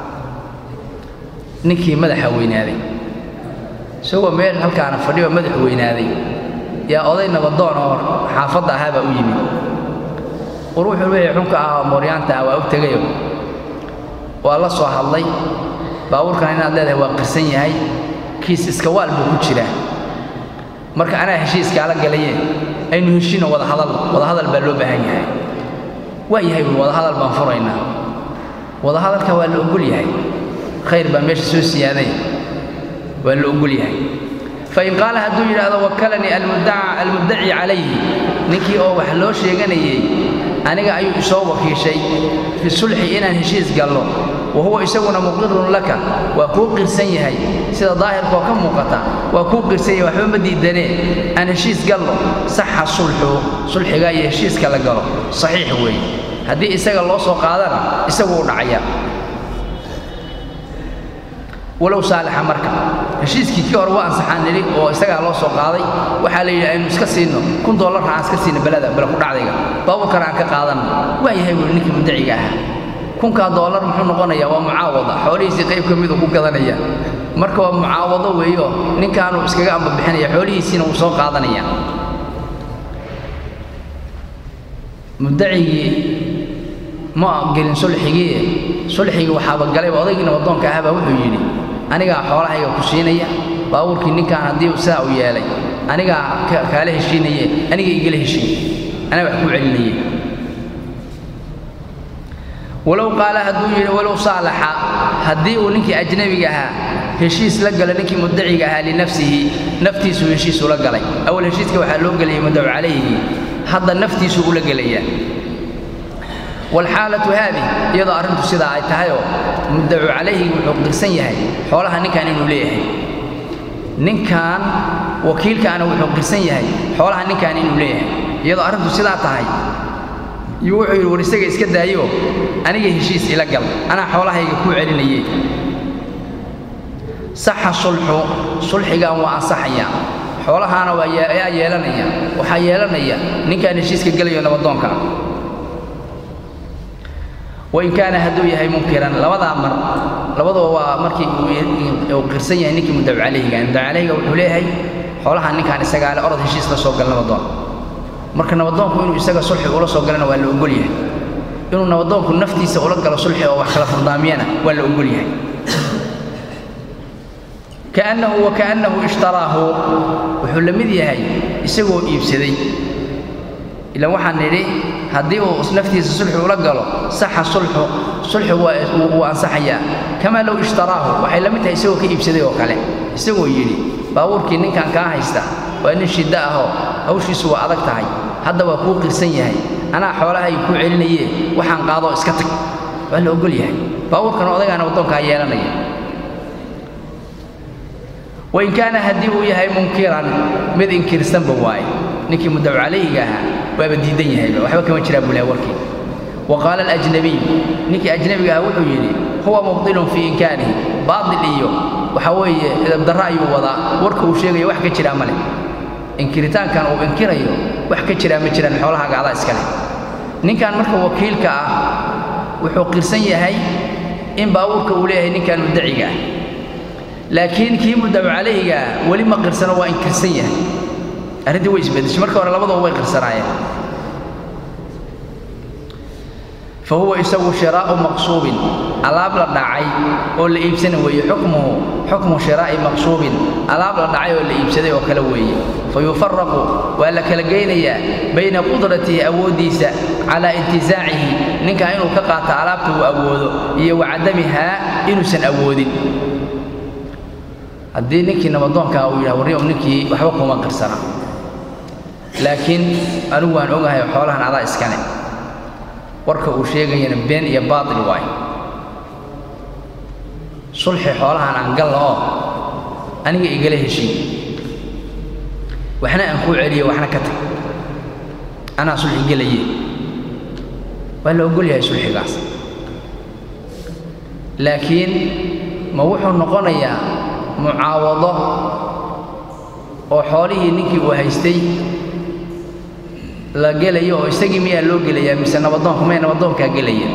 ninkii madaxa weynaaday isagoo meel halkaana fadhiyo madaxu weynaaday yaa oday nabadoon oo xaafadda ahaa baa u yimid war wuxuu leeyahay xunka ah oo mooryaanta ah waa u tegayo waa la soo hadlay baabuurkan inaad leedahay waa qirsan yahay kiis iska waal buu ku jiraa marka anaa heshiiskaala galayeen aynu heshino wadahadal wadahadal baa loo baahan yahay waa yahay buui wadahadal baan furaynaa wadahadalka waa la ogol yahay khayr baa meesha soo siyaaday waa la ogol yahay fain qaala hadduu yidhaahdo wakalanii almuddaci calayhi ninkii oo wax loo sheeganayey aniga ayuu isoo wakiishay fi sulxi inaan heshiis gallo wa huwa isaguna muqirun laka waa kuu qirsan yahay sida daahirkaoo ka muuqata waa kuu qirsan yahay waxba ma diidanee aan heshiis gallo saxa sulxu sulxiga iyo heshiiska la galo saxiix weeye haddii isaga loo soo qaadana isagu u dhacaya walow saalixa marka heshiiskii kii hore waa ansaxaan nidhi oo isagaa loo soo qaaday waxaa la yidhi aynu iska siino kun dollarna aan iska siino belada bele ku dhacdayga baabuurkana aan ka qaadanno waa yahay buui ninkii muddaciga ahaa kunkaa dollar muxuu noqonayaa waa mucaawada xoolihiisii qayb ka miduu ku gadanaya marka waa mucaawado weeyo ninkaanuu iskaga ambabixinaya xoolihiisiina wuu soo qaadanaya muddacigii ma gelin sulxigii sulxigii waxaaba galayba odaygii nabadoonka ahaabaa wuxuu yidhi anigaa xoolahayga ku siinaya baabuurkii ninkaan haddii sidaa u yeelay anigaa kaala heshiinaye aniga igala heshiin anaa wax kuu celinaye walow qaala hadduu yidhi walow saalaxa haddii uu ninkii ajnabiga ahaa heshiis la galo ninkii muddaciga ahaa linafsihi naftiisuu heshiisu la galay awal heshiiska waxaa loo gelayay muddacu calayhi hadda naftiisuu ula gelayaa waalxaalatu haadih iyadoo arrintu sidaa ay tahayoo muddacu calayhi wuxuu qirsan yahay xoolaha ninkan inuu leeyahay ninkan wakiilkaana wuxuu qirsan yahay xoolaha ninkan inuu leeyahay iyadoo arrintu sidaa tahay yuu wuxuu yidhi war isaga iska daayo aniga heshiis ila gal anaa xoolahayga kuu celinaye saxa sulxu sulxigan waa ansaxaya xoolahaana waa yaa yeelanaya waxaa yeelanaya ninkaan heshiiska gelayo nabadoonka wain kaana hadduu yahay munkiran labadaa mar labaduba waa markii uu qirsan yahay ninkii muddacu calayhiga muddacu calayhiga wuxuu leeyahay xoolaha ninkaan isagaale orod heshiis la soo gal nabadoon marka nabadoonku inuu isaga sulxi ula soo galana waa la ogol yahay inuu nabadoonku naftiisa ula galo sulxi oo wax kala furdaamiyana waa la ogol yahay kaannahu wa kaannahu ishtaraahu wuxuu la mid yahay isagoo iibsaday ilan waxaan nidhi haddii uu naftiisa sulxi ula galo saxa sulxu sulxi wuu ansaxayaa kamaa low ishtaraahu waxay la mid tahay isagoo ka iibsaday oo kale isagoo yidhi baabuurkii ninkan kaa haysta waa nin shiddo ahoo hawshiisu waa adag tahay hadda waa kuu qirsan yahay anaa xoolahayga kuu celinaye waxaan qaadoo iska tag waa la ogol yahay baabuurkan odagaana waddoonkaa yeelanaya wain kaana haddii uu yahay munkiran mid inkirsanba waaye ninkii muddacu calayhiga ahaa waaba diidan yahayba waxba kama jiraa buu lahay warkii wa qaala alajnabiy ninkii ajnabiga ahaa wuxuu yidhi huwa mubdilun fii inkaanihi baatil iyo waxaa weeye idabdarro ayuu wadaa warka uu sheegaya wax ka jiraa ma leh inkiritaankan uu inkirayo wax ka jiraa ma jiraan xoolahaaga adaa iska leh ninkan marka wakiilka ah wuxuu qirsan yahay in baabuurka uu leeyahay ninkan muddaciga ah laakiin kii muddacu calayhiga weli ma qirsano waa inkirsan yahay arrintii way isbedeshay marka hore labadaba way qirsanaayeen fa huwa isagu shiraa'u maqsuubin alaab la dhacay oo la iibsana weeye xukmuhu xukmu shiraa'i maqsuubin alaab la dhacay oo la iibsaday oo kale weeye fa yufaraqu waa la kala geynayaa bayna qudratihi awooddiisa calaa intizaacihi ninkaa inuu ka qaato alaabta uu awoodo iyo wa cadamihaa inuusan awoodin haddii ninkii nabadoonkaa uu yidhaha warri ninkii waxba kuma qirsana laakiin anigu waan ogahay xoolahan adaa iskane warka uu sheegayana been iyo baatil waayo sulxi xoolahan aan galla oo aniga igala heshiin waxna aan kuu celiyo waxna ka tag anaa sulxi gelaye waa la ogol yahay sulxigaas laakiin ma wuxuu noqonayaa mucaawado oo xoolihii ninkii uu haystay la gelayo oo isagii miyaa loo gelayaa mise nabadoonku may nabadoonkaa gelaya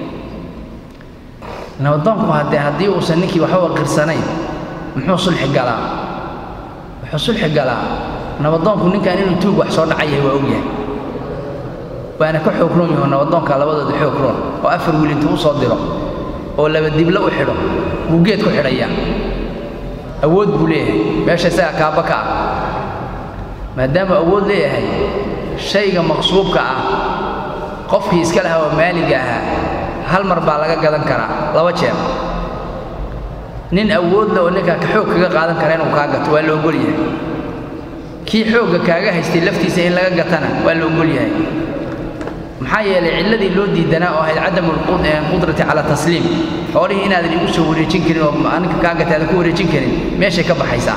nabadoonku haddee haddii uusan ninkii waxba qirsanayn muxuu sulxi galaa wuxuu sulxi galaa nabadoonku ninkan inuu tuug wax soo dhaca yahay waa og yahay waana ka xoog roon yaho nabadoonka labadooda xoog roon oo afar wiil intuu u soo diro oo laba diblo u xidho buu geed ku xidhayaa awood buu leeyahay meesha isagaa kaaba ka ah maadaamuu awood leeyahay shayga maqsuubka ah qofkii iska lahaa oo maaliga ahaa hal mar baa laga gadan karaa laba jeer nin awood le oo ninkaa ka xoog kaga qaadan kara inuu kaa gato waa la ogol yahay kii xoogga kaaga haystay laftiisa in laga gatana waa la ogol yahay maxaa yeelay cilladii loo diidanaa oo ahayd cadamu lqudrati cala tasliim xoolihii inaadan igu soo wareejin karin oo ninka kaa gatay aadan ku wareejin karin meeshay ka baxaysaa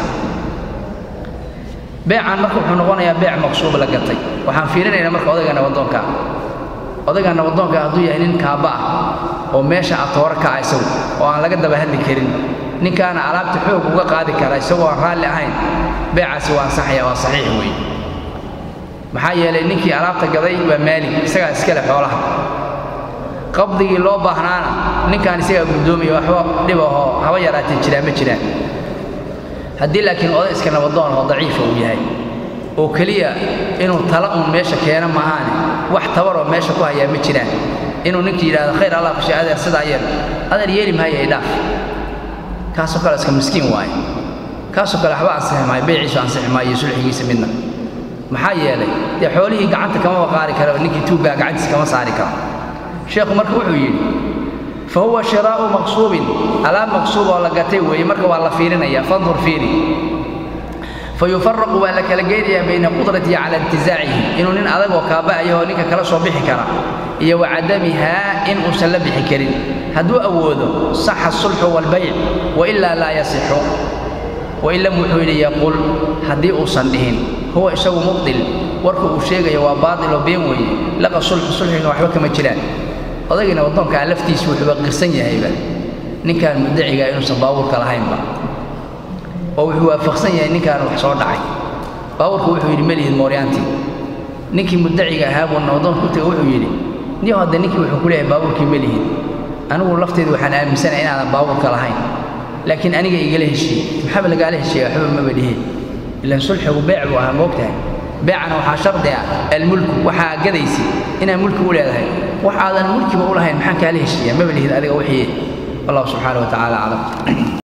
beecan marka wuxuu noqonayaa beec maqsuub la gatay waxaan fiirinaynaa marka odayga nabadoonka odayga nabadoonka hadduu yahay nin kaaba ah oo meesha atooro ka ah isagu oo aan laga daba hadli karin ninkaana alaabta xoog uga qaadi kara isagoo aan raalli ahayn beecaasi waa ansaxaya waa saxiix weeye maxaa yeelay ninkii alaabta gaday waa maalig isagaa iskale xoolaha qabdigii loo baahnaana ninkaan isagaa guddoomaya waxba dhib ahoo haba yaraatee jiraa ma jiraan haddii laakiin oday iska nabadoon oo daciifa uu yahay oo keliya inuu tala uun meesha keeno maahaane wax tabaroo meesha ku hayaa ma jiraan inuu ninkii yidhahdo khayr allah kushe adeer sidaa yeel adeer yeeli maayo ay dhaaf kaasoo kale iska miskiin waaye kaasoo kale waxba ansixi maayo beeciisu ansixi maayo sulxigiisa midna maxaa yeelay dee xoolihii gacanta kamaba qaari kara ninkii tuuggaa gacantiisa kama saari karo sheekhu marka wuxuu yidhi fa huwa shiraa'u maqsuubin alaab maqsuub oo la gatay weeye marka waa la fiirinaya fandur fiiri fayufaraqu waa la kala geynayaa bayna qudratihi cala intizaacihi inuu nin adag oo kaaba'aya oo ninka kala soo bixi kara iyo wa cadamihaa in uusan la bixi karin hadduu awoodo saxa asulxu waalbayc wailaa laa yasixu wain lam wuxuu yidhi yaqul haddii uusan dhihin huwa isagu mubdil warka uu sheegaya waa baatil oo been weeye laqa sulxu sulxiga waxba kama jiraan odaygiina waddoonkaa laftiisu wuxuuba qirsan yahayba ninkaan muddacigaa inuusan baabuurka lahaynba oo wuxuu waafaqsan yahay ninkaan wax soo dhacay baabuurku wuxuu yidhi melihid mooryaantii ninkii muddaciga ahaa buu nabadoonka u taga wuxuu yidhi niyo hadda ninkii wuxuu ku leeyahay baabuurkii melihid anigu lafteedu waxaan aaminsanaya inaadan baabuurka lahayn laakiin aniga igala heshiiye maxaaba lagaala heshiiya waxba maba dhihin ilaan sulxigu beec buu ahaa moogtahay beecana waxaa shardi ah almulku waxaa gadaysi inaad mulki u leedahay wax aadan mulkiba u lahayn maxaan kaala heshiiya maba lihid adiga wixii wallahu subxaana wa tacaala aclam